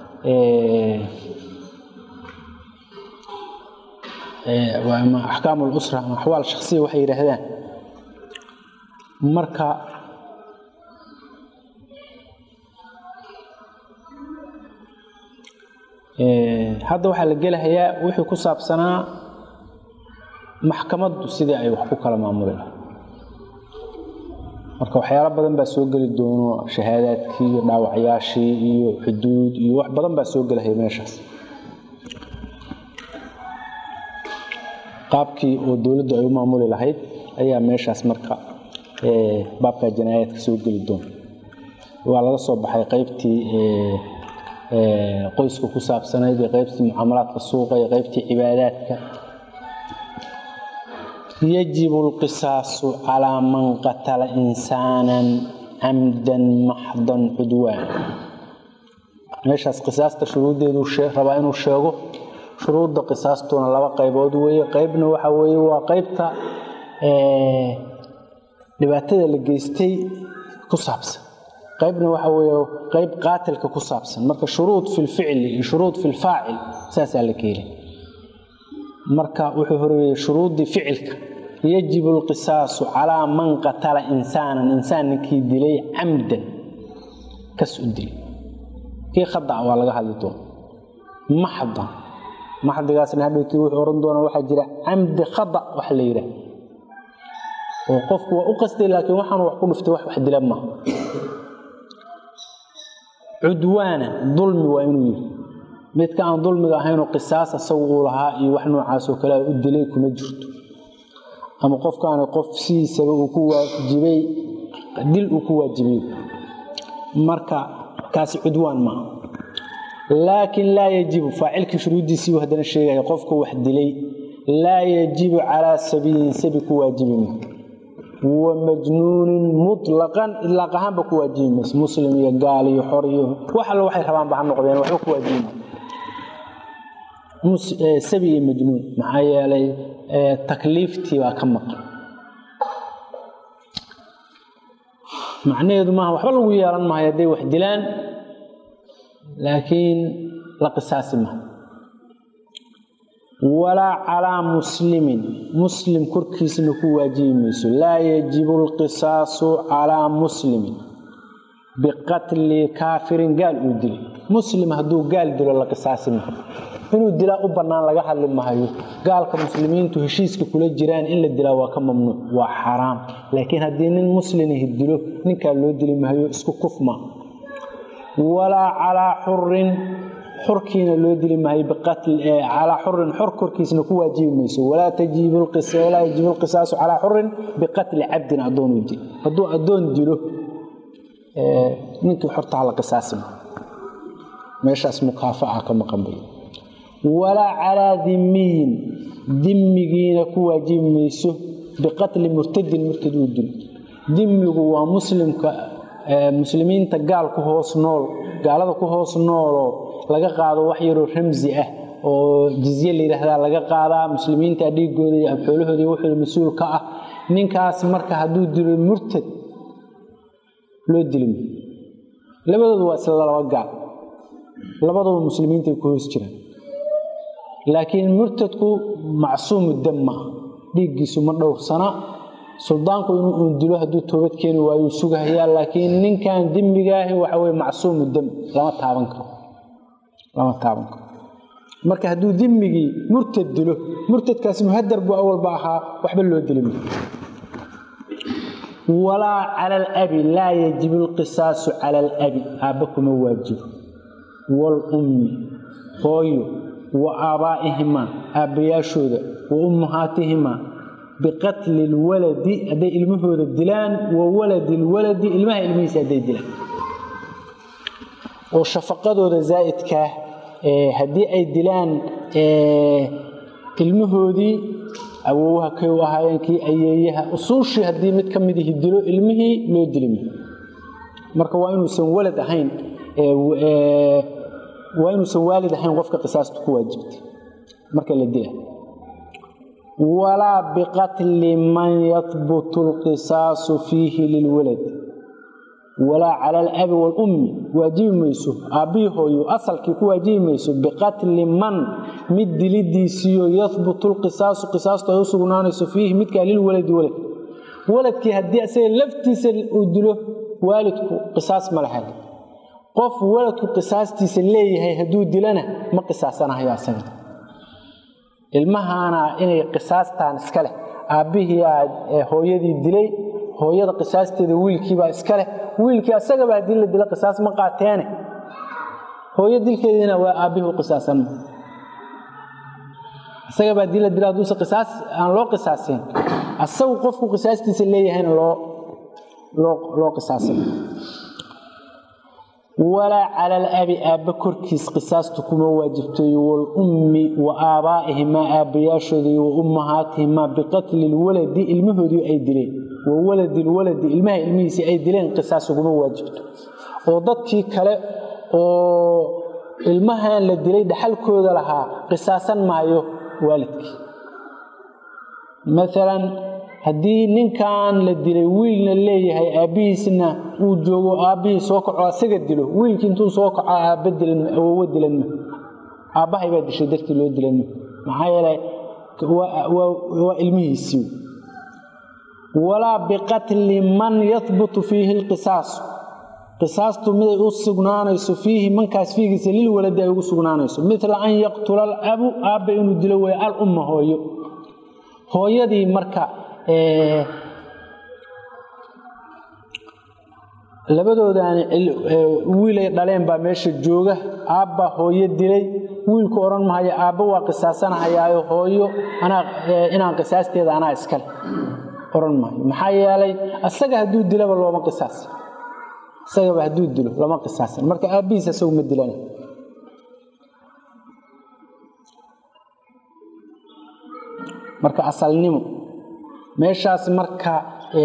ama axkaam lusra ama axwaal shaksiya waxay yidhaahdaan marka hadda waxaa la gelahayaa wixii ku saabsanaa maxkamaddu sidii ay wax ku kala maamuli lahay marka waxyaalo badan baa soo geli doono shahaadaadkii iyo dhaawacyaashii iyo xuduud iyo wax badan baa soo gelahaya meeshaas qaabkii oo dowladdu ay u maamuli lahayd ayaa meeshaas marka baabka janaayaadka soo geli doona waa laga soo baxay qaybtii qoyska ku saabsanayd iyo qaybtii mucaamalaadka suuqa iyo qaybtii cibaadaadka yajibu alqisaasu calaa man qatala insaanan camdan maxdan cudwaan meeshaas qisaasta shuruuddeedu rabaa inuu sheego shuruudda qisaastuna laba qaybood weeye qaybna waxa weeye waa qaybta dhibaatada la geystay ku saabsan qaybna waxa weeye qayb qaatilka ku saabsan marka shuruud fi lficli iyo shuruud fi lfaacil saasaa la keelay marka wuxuu horeeyey shuruuddii ficilka yajibu alqisaasu calaa man qatala insaanan insaan ninkii dilay camdan kas u dilay kii khadac waa laga hadli doona maxdan maxdigaasna hadhowtii wuxuu ohan doonaa waxaa jira camdi khadac wax la yidhaah oo qofku waa u qastay laakiin waxaanu wax ku dhuftay wax wax dila maaha cudwaana dulmi waa inuu yidhi midka aan dulmiga ahaynoo qisaas asagu uu lahaa iyo wax noocaasoo kale u dilay kuma jirto ama qofkaani qof sidiisaba uu ku waajibay dil uu ku waajibay marka kaasi cudwaan maaha laakiin laa yajibu faacilkii shuruuddiisiibuu haddana sheegaya qofka wax dilay laa yajibu calaa sabiyin sabi ku waajibi ma wa majnuunin mutlaqan idlaaq ahaanba ku waajibi mayso muslim iyo gaal iyo xor iyo wax alle waxay rabaanba ha noqdeen waxba ku waajibi mayso sabi iyo majnuun maxaa yeelay takliiftii baa ka maqan macnaheedu maaha waxba lagu yeelan maayo hadday wax dilaan laakiin la qisaasi maha walaa calaa muslimin muslim korkiisna ku waajibi mayso laa yajibu alqisaasu calaa muslimin biqatli kaafirin gaal uu dilay muslim hadduu gaal dilo la qisaasi maha inuu dilaa u bannaan laga hadli mahayo gaalka muslimiintu heshiiska kula jiraan in la dilaa waa ka mamnuuc waa xaraam laakiin haddii nin muslimihi dilo ninkaa loo dili mahayo isku kufma walaa calaa xurin xurkiina loo dili maayo calaa xurin xor korkiisna ku waajibi mayso walaa yajibu lqisaasu calaa xurin biqatli cabdin adoon dil hadduu addoon dilo ninkii xortaha la qisaasima meeshaas mukaafaca ka maqan bay walaa calaa dimiyin dimigiina ku waajibi mayso biqatli murtadin murtad uu dilo dimigu waa muslimka muslimiinta gaal ku hoos nool gaalada ku hoos nooloo laga qaado wax yaroo ramsi ah oo jizye la yidhaahdaa laga qaadaa muslimiinta dhiigooda iyo abxoolahooda iyo wuxuu mas-uul ka ah ninkaas marka hadduu dilo murtad loo dilima labadoodu waa isla laba gaal labadaba muslimiintaay ku hoos jiraan laakiin murtadku macsuumu dam ma ah dhiiggiisu ma dhowrsana suldaanku inuu uun dilo hadduu toobad keeni waayuu sugahayaa laakiin ninkan dembigaahi waxa weye macsuumu dam lama taaban karo lama taaban karo marka hadduu dimmigii murtad dilo murtadkaasi muhadar buu awalba ahaa waxba loo dili ma walaa cala alabi laa yajibu alqisaasu cala alabi aabba kuma waajibo waalummi hooyo wa aabbaa'ihimaa aabbayaashooda wa ummahaatihimaa biqatli lwaladi hadday ilmahooda dilaan wa waladi lwaladi ilmaha ilmihiisa hadday dilaan oo shafaqadooda zaa'idkaa haddii ay dilaan ilmahoodii awoowaha kay u ahaayeen kii ayeeyaha usuushii haddii mid ka midihi dilo ilmihii loo dilima marka waa inuusan walad ahayn waa inuusan waalid ahayn qofka qisaastu ku waajibtay marka la dila walaa biqatli man yahbutu alqisaasu fiihi lilwalad walaa cala alabi waalummi waajibi mayso aabbihii hooyo asalkii ku waajibi mayso biqatli man mid dilidiisiiyo yahbutu lqisaasu qisaastu ay u sugnaanayso fiihi midkaa lilwaladi walad waladkii haddii asaga laftiisa uu dilo waalidku qisaas ma laha qof waladku qisaastiisa leeyahay hadduu dilana ma qisaasanahayo asaga ilmahaana inay qisaastaan iska leh aabbihii aa hooyadii dilay hooyada qisaasteeda wiilkiibaa iska leh wiilkii asagaba haddii la dilo qisaas ma qaateene hooyo dilkeediina waa aabbihii u qisaasan isagaba haddii la dilo hadduuse qisaas aan loo qisaasin asagu qofku qisaastiisa leeyahayna loo loo loo qisaasay walaa cala alabi aabba korkiis qisaastu kuma waajibtooyo walummi wa aabaa'ihimaa aabbayaashooda wa ummahaatihimaa biqatli lwaladi ilmahoodii ay dileen wa waladi lwaladi ilmaha ilmihiisii ay dileen qisaas uguma waajibto oo dadkii kale oo ilmahan la dilay dhaxalkooda lahaa qisaasan maayo waalidkii maalan haddii ninkan la dilay wiilna leeyahay aabbihiisna uu joogo aabbihii soo kaco asaga dilo wiilkii intuu soo kaco aabba dilanwowa dilan ma aabbahay baa dishay dartii loo dilan ma maxaa yeelay waa ilmihiisii walaa biqatli man yahbutu fiihi lqisaasu qisaastu miday u sugnaanayso fiihi mankaas fiigiisa lilwaladi ay ugu sugnaanayso mila an yaqtula alabu aabba inuu dilo weeye alumma hooyo hooyadii marka labadoodaani wiilay dhaleen baa meesha jooga aabba hooyo dilay wiilku odhan mahayo aabba waa qisaasanahayaayo hooyo inaan qisaasteeda anaa iskale odhan maayo maxaa yeelay asaga hadduu dilaba looma qisaasin isagaba hadduu dilo lama qisaasin marka aabbihiis isagu ma dilana marka asalnimo meeshaas marka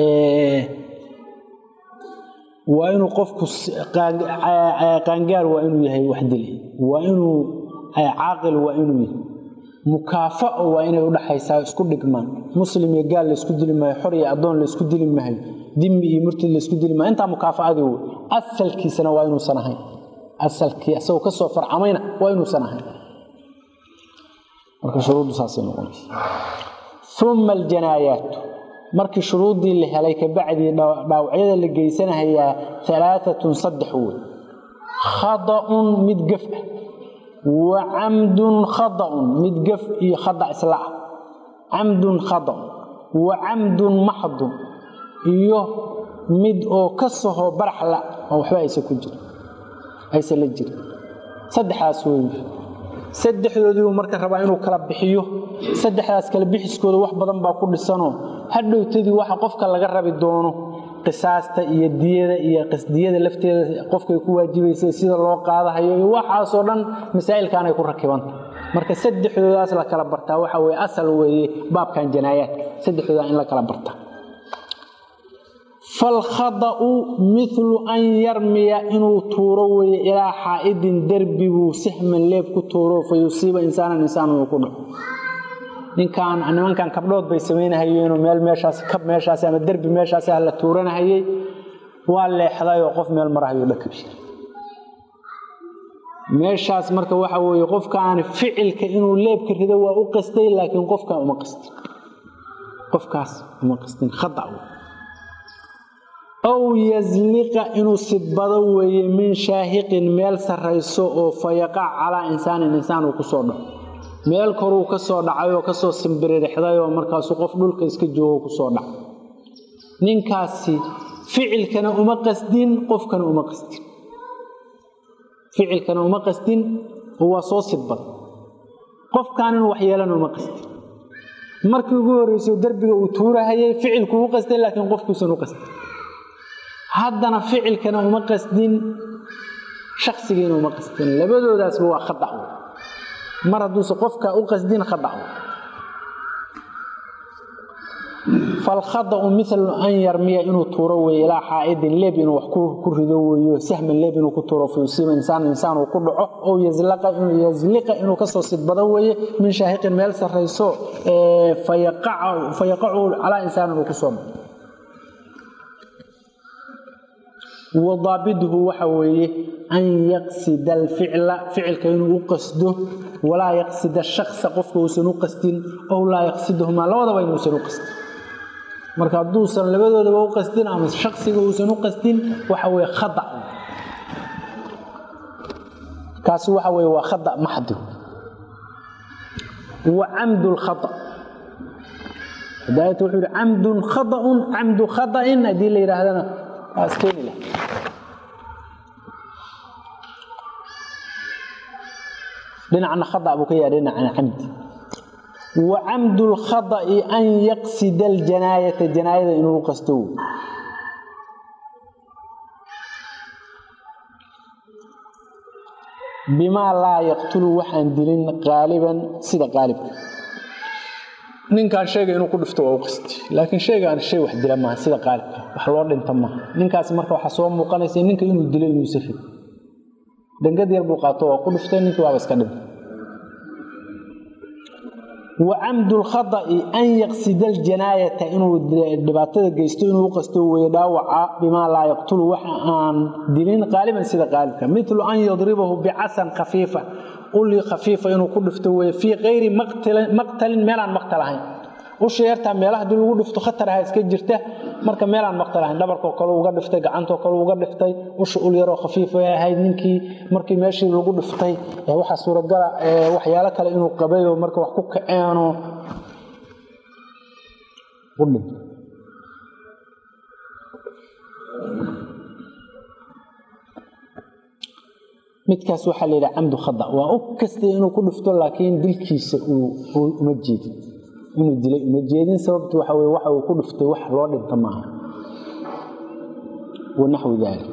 waa inuu qofku qaangaar waa inuu yahay wax dilay waa inuu caaqil waa inuu yahay mukaafao waa inay udhaxaysaa isku dhigmaan muslim iyo gaal laysku dili maayo xor iyo addoon laysku dili maayo dimi iyo murtid laysku dili maayo intaa mukaafaadii wey asalkiisana waa inuusan ahayn asalkii asagoo ka soo farcamayna waa inuusan ahayn marka shuruuddu saasay noqonaysa uma aljanaayaatu markii shuruuddii la helay kabacdii dhaawacyada la geysanahayaa alaaatun saddex wey khada'un mid gaf ah wa camdun khada'un mid gaf iyo khada isla ah camdun khada'un wa camdun maxdun iyo mid oo ka saho baraxla oo waxba aysan ku jirin aysan la jirin saddexdaas wey saddexdoodiibuu marka rabaa inuu kala bixiyo saddexdaas kala bixiskooda wax badan baa ku dhisanoo hadhowtadii waxa qofka laga rabi doono qisaasta iyo diyada iyo qisdiyada lafteeda qofkay ku waajibaysa sida loo qaadahayo iyo waxaasoo dhan masaa'ilkaanay ku rakibanta marka saddexdoodaas la kala bartaa waxa weye asal weeye baabkan janaayaadka saddexdooda in la kala bartaa falkhada'u milu an yarmiya inuu tuuro weeye ilaa xaa'idin derbiguu sixman leeb ku tuuro fa yusiiba insaanan insaan uu ku dhaco ninkan nimankan kabdhood bay samaynahayeenoo meel meeshaas kab meeshaas ama derbi meeshaas ah la tuuranahayey waa leexdayoo qof meel marahayo dhakabi meeshaas marka waxa weeye qofkaan ficilka inuu leebka rido waa u qastay laakiin qofkaan uma qastin qofkaas uma qastin khada aw yasliqa inuu sidbado weeye min shaahiqin meel sarrayso oo fayaqac calaa insaanin insaan uu kusoo dhaco meel koruu ka soo dhacay oo kasoo simbiririxday oo markaasuu qof dhulka iska joogo kusoo dhacay ninkaasi ficilkana uma qasdin qofkana uma qasdin ficilkana uma qasdin oo waa soo sidbad qofkaan inuu waxyeelana uma qasdin markii ugu horreyso derbiga uu tuurahayay ficilku u qastay laakiin qofkuusan u qasdin haddana ficilkana uma qasdin shaksigiina uma qasdin labadoodaasba waa khadac mar hadduuse qofka u qasdin khadac falkhada'u milu an yarmiya inuu tuuro weeye ilaa xaa'idin leeb inuu wax ku rido weeyo sahman leeb inuu ku tuuro fa yusiiba insaan insaan uu ku dhaco ow yasliqa inuu kasoo sidbado weeye min shaahiqin meel sarrayso fayaqacu calaa insaanin uu kusoo dhaco wadaabiduhu waxa weeye an yaqsida alficla ficilka inuu u qasdo walaa yaqsida shaksa qofka uusan u qasdin ow laa yaqsidahumaa labadaba inuusan u qasdin marka hadduusan labadoodaba u qasdin ama shaksiga uusan u qasdin waxa weye khada kaasi waxa weye waa khada maxdi wa camdu lkhada hidaayatu wuxuu yidhi camdun khada'un camdu khada'in haddii la yidhaahdana waa iskeeni lah dhinacna khada buu ka yaha dhinacna camdi wa camdu lkhada'i an yaqsida aljanaayata janaayada inuu qasto bimaa laa yaqtulu waxaan dilin qaaliban sida qaalibka ninkaan sheega inuu ku dhifto waa u qasti laakiin sheegaan shay wax dila maaha sida qaalibka wax loo dhinta maaha ninkaas marka waxaa soo muuqanaysa ninka inuu dilo inuusa rid dangad yar buu qaato waa ku dhiftay ninkii waaba iska dhintay wa camdu lkhada'i an yaqsida aljanaayata inuu dhibaatada geysto inuu u qasto weye dhaawaca bimaa laa yaqtulu waxa aan dilin qaaliban sida qaalibka milu an yadribahu bicasan khafiifa uli khafiifa inuu ku dhifto weye fii kayri maqtalin meelaan maqtal ahayn usha yartaa meelaha hadii lagu dhifto khatar aha iska jirta marka meelaan maqtal ahayn dhabarkoo kale uga dhiftay gacantoo kale uga dhiftay usha ul yaroo khafiifa ahayd ninkii markii meeshii lagu dhiftay waxaa suuragala waxyaalo kale inuu qabayo marka wax ku kaceeno midkaas waxaa la yidhaha camdu khada waa u kastay inuu ku dhifto laakiin dilkiisa uma jeedin inuu dilay uma jeedin sababtu waxa weye waxa uu ku dhiftay wax loo dhinta maaha wanaxwi daalik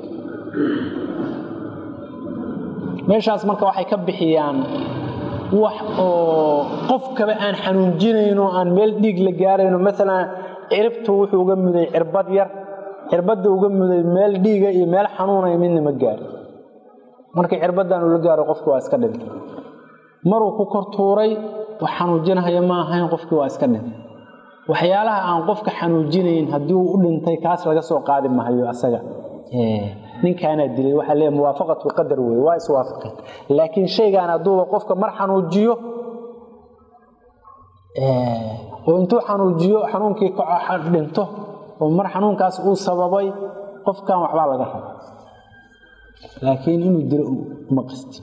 meeshaas marka waxay ka bixiyaan wax oo qofkaba aan xanuunjinayno aan meel dhiig la gaarayno maalan ciribtu wuxuu uga muday cirbad yar cirbadda uga muday meel dhiiga iyo meel xanuunaya midna ma gaari markii cirbadan ula gaaro qofki waa iska dhintay maruu ku kor tuuray wax xanuujinahaya ma ahayn qofkii waa iska dhintay waxyaalaha aan qofka xanuujinayn haddii uu u dhintay kaas laga soo qaadi mahayo asaga ninkaanaa dilay waxaa leeya muwaafaqatu qadar wey waa iswaafaqeen laakiin shaygaan hadduuba qofka mar xanuujiyo oo intuu xanuujiyo xanuunkii dhinto oo mar xanuunkaas uu sababay qofkan waxbaa laga raba laakiin inuu dilo uma qasti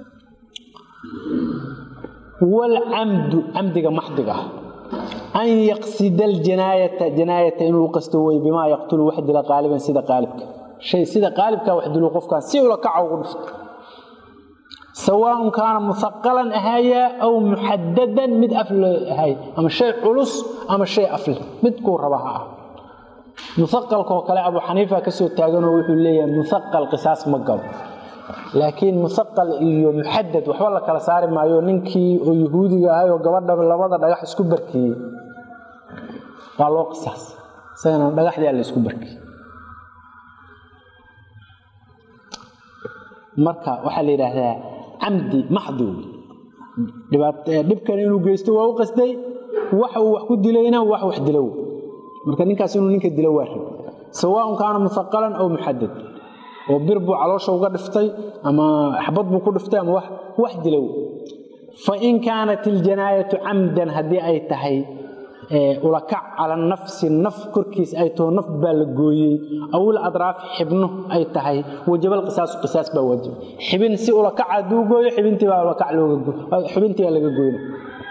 waalcamdu camdiga maxdiga ah an yaqsida aljanaayata janaayata inuu qasto wey bimaa yaqtulu wax dila qaaliban sida qaalibka shay sida qaalibka wax dilo qofkaan si ula kaca ugu dhifto sawaaun kaana muaqalan ahaayaa aw muxadadan mid afle ahay ama shay culus ama shay afle midkuu raba ha ah muaqalkaoo kale abu xaniifa kasoo taaganoo wuxuu leeyahay muaqal qisaas ma galo laakiin muaqal iyo muxadad waxba la kala saari maayo ninkii oo yahuudiga ahay oo gabadha labada dhagax isku barkeeyey waa loo qisaas isagana dhagaxdii alla isku barkeeyey marka waxaa la yidhaahdaa camdi maxdi dhibkan inuu geysto waa u qasday waxa uu wax ku dilayna wax wax dilow marka ninkaas inuu ninka dilo waa rab sawaaun kaana muaqalan aw muxadad oo bir buu caloosha uga dhiftay ama xabad buu ku dhiftay ama wax dilow fain kaanat iljanaayatu camdan haddii ay tahay ulakac cala nafsi naf korkiis ay taho naf baa la gooyey awil adraaf xibno ay tahay wajabal qisaasu qisaas baa waajib xibin si ulakac hadduu gooyo xibintii baa ulakac xibintii baa laga gooyna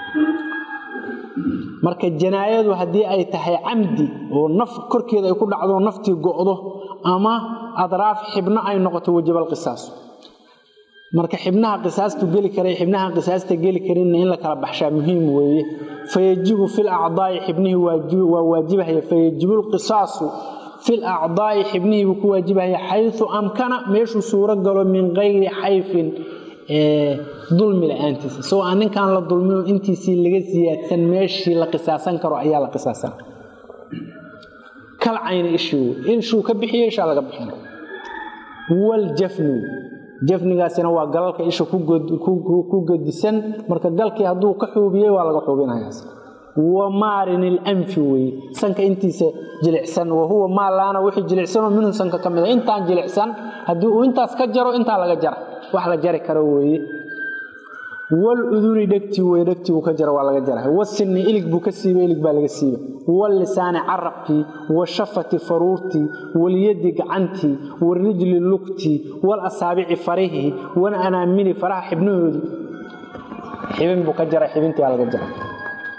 marka janaayadu haddii ay tahay camdi oo naf korkeeda ay ku dhacdo naftii go'do ama adraaf xibno ay noqoto wajabal qisaasu marka xibnaha qisaastu geli kara xibnaha qisaasta geli karinna in la kala baxshaa muhiim weeye fayajibu fil acdaa'i xibnihii waa waajibahaya fayajibu lqisaasu fil acdaa'i xibnihii buu ku waajibahaya xayu amkana meeshuu suuro galo min kayri xayfin dulmi la-aantiisa isagoo aan ninkaan la dulmino intiisii laga siyaadsan meeshii la qisaasan karo ayaa la qisaasan kal cayna ishii ishuu ka bixiyo ishaa laga bixina waljafnu jafnigaasina waa galalka isha ku gedisan marka galkii hadduu ka xuubiyey waa laga xuubinayaas wa maarin ilanfi weye sanka intiisa jilicsan wahuwa maa laana wixii jilicsanoo minhu sanka ka mida intaan jilicsan haddii uu intaas ka jaro intaa laga jara wax la jari karo weeye waluduni dhegtii wey dhegtii buu ka jara waa laga jara wasinni ilig buu ka siiba ilig baa laga siiba wallisaani carabkii washafati faruurtii walyadi gacantii warijli lugtii walasaabici farihii walanaamini faraha xibnahoodii xibin buu ka jara xibintii baa laga jara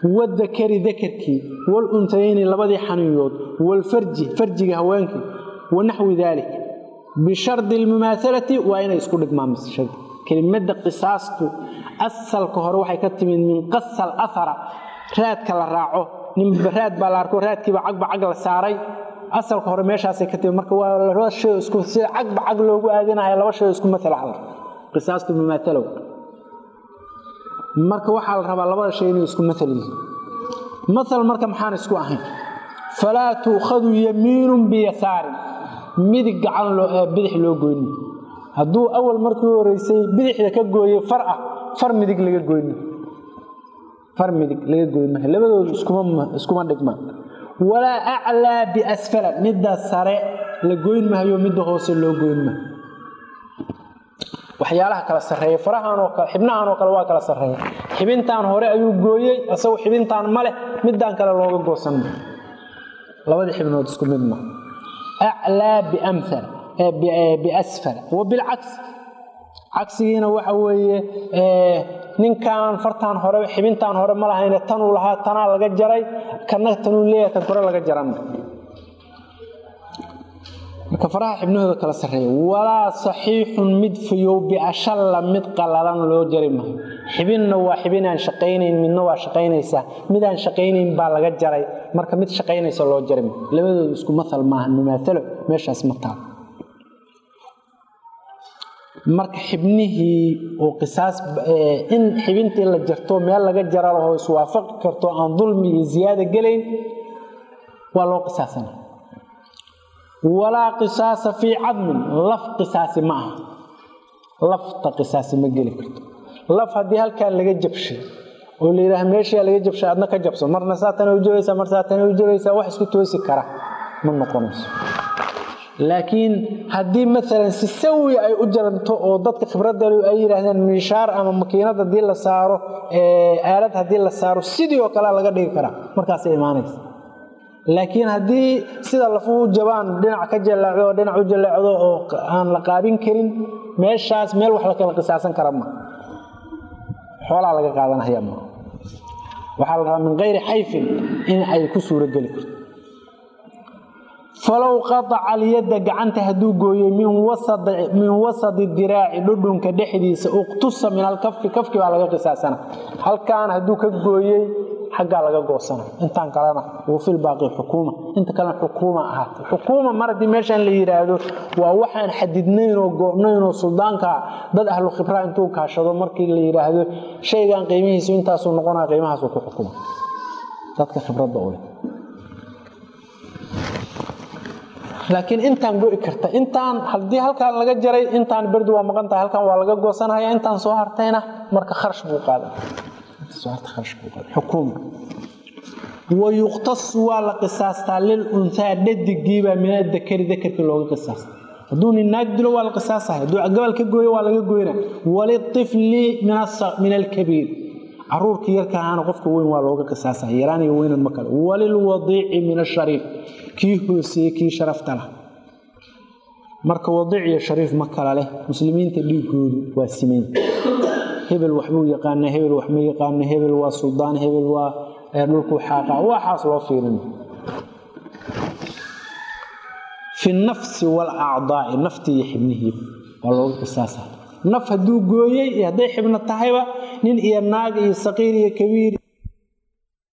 wadakari dakarkii waluntayayni labadii xaniyood walfarji farjiga haweenkii wanaxwi daalik bishardi lmumaahalati waa inay isku dhigmaan shard kelimada qisaastu asalka hore waxay ka timid min qasal ahara raadka la raaco ninba raad baa la arko raadkiiba cagba cag la saaray asalka hore meeshaasay ka timid marka waa laba shay isku sida cagba cag loogu aadinayo laba shay isku matala hal qisaastu mumaahalow marka waxaa la rabaa labada shay inay isku maal yihiin maal marka maxaan isku ahayn falaa tuukhadu yamiinun biyasaarin midig gacan bidix loo goyni hadduu awal markii horeysay bidixda ka gooyey far ah far midig laga goyni far midig laga goyn maha labadoodu iskuma dhigmaan walaa aclaa biasfala midda sare la goyn mahayo midda hoose loo goyn maha waxyaalaha kala sarreeya farahanoo kale xibnahan oo kale waa kala sarreeya xibintaan hore ayuu gooyey isagu xibintaan ma leh midaan kale looga goosan ma labadii xibnood isku mid ma aclaa biamhala biasfala wa bilcaks cagsigiina waxa weeye ninkan fartaan hore xibintaan hore ma lahayne tanuu lahaa tanaa laga jaray kana tanuu leeyahay kan kore laga jarana marka faraha xibnahooda kala sarreeya walaa saxiixun mid fayow biashalla mid qalalan loo jari maayo xibinna waa xibin aan shaqaynayn midna waa shaqaynaysaa mid aan shaqaynayn baa laga jaray marka mid shaqaynaysa loo jari maayo labadooda isku maal maaha mumaalo meeshaas ma taal marka xibnihii oo qisaas in xibintii la jarto meel laga jara laho iswaafaqi karto aan dulmi iyo ziyaada gelayn waa loo qisaasana walaa qisaasa fii cadmin laf qisaasi ma aha lafta qisaasi ma geli karto laf haddii halkaan laga jabshay oo la yidhaaha meeshaa laga jabshay adna ka jabso marna saatana u jabaysaa mar saatana u jabaysaa wax isku toosi kara ma noqonayso laakiin haddii maalan si sawi ay u jaranto oo dadka khibraddalu ay yidhaahdeen miishaar ama makiinad haddii la saaro aalad haddii la saaro sidii oo kalea laga dhigi karaa markaasay imaanaysa laakiin haddii sida lafuhu jabaan dhinac ka jaleecdo oo dhinac u jaleecdo oo aan la qaabin karin meeshaas meel wax la kala qisaasan kara ma xoolaa laga qaadanaya ma waxaa la rabaa min kayri xayfin in ay ku suurogeli karto falow qaaca alyadda gacanta hadduu gooyey min wasadi diraaci dhudhunka dhexdiisa uqtusa min alkafi kafki baa laga qisaasana halkaan hadduu ka gooyey xaggaa laga goosana intaan kalena wafil baaqi xukuuma inta kalena xukuuma ahaata xukuuma mar haddii meeshaan la yidhaahdo waa waxaan xadidnayn oo go'nayn oo suldaanka dad ahlu khibraa intuu kaashado markii la yidhaahdo shaygan qiimihiisu intaasuu noqonaya qiimahaasuu ku xukuma dadka khibradda u leh laakiin intaan go'i karta intaan haddii halkaan laga jaray intaan berdi waa maqan tahay halkaan waa laga goosanaya intaan soo hartayna marka kharash buu qaadan xukuuma wayuqtas waa la qisaastaa lil unhaa dhadigiibaa min adakari dakarkii looga qisaasta hadduu nin naag dilo waa la qisaasaya hadduu gabal ka gooyo waa laga goyna walitifli min alkabiir caruurkii yarka ahaana qofka weyn waa looga qisaasaya yaraan iyo weynan ma kale walilwadiici min ashariif kii hooseeye kii sharafta lah marka wadiic iyo shariif ma kala leh muslimiinta dhiigoodu waa simayn hebel waxbuu yaqaana hebel wax ma yaqaano hebel waa suldaan hebel waa dhulkuu xaaqa waxaas loo fiirin fi nafsi walacdaai naftii iyo xibnihii waa looga qisaasa naf hadduu gooyey iyo hadday xibno tahayba nin iyo naag iyo saqiir iyo kabiir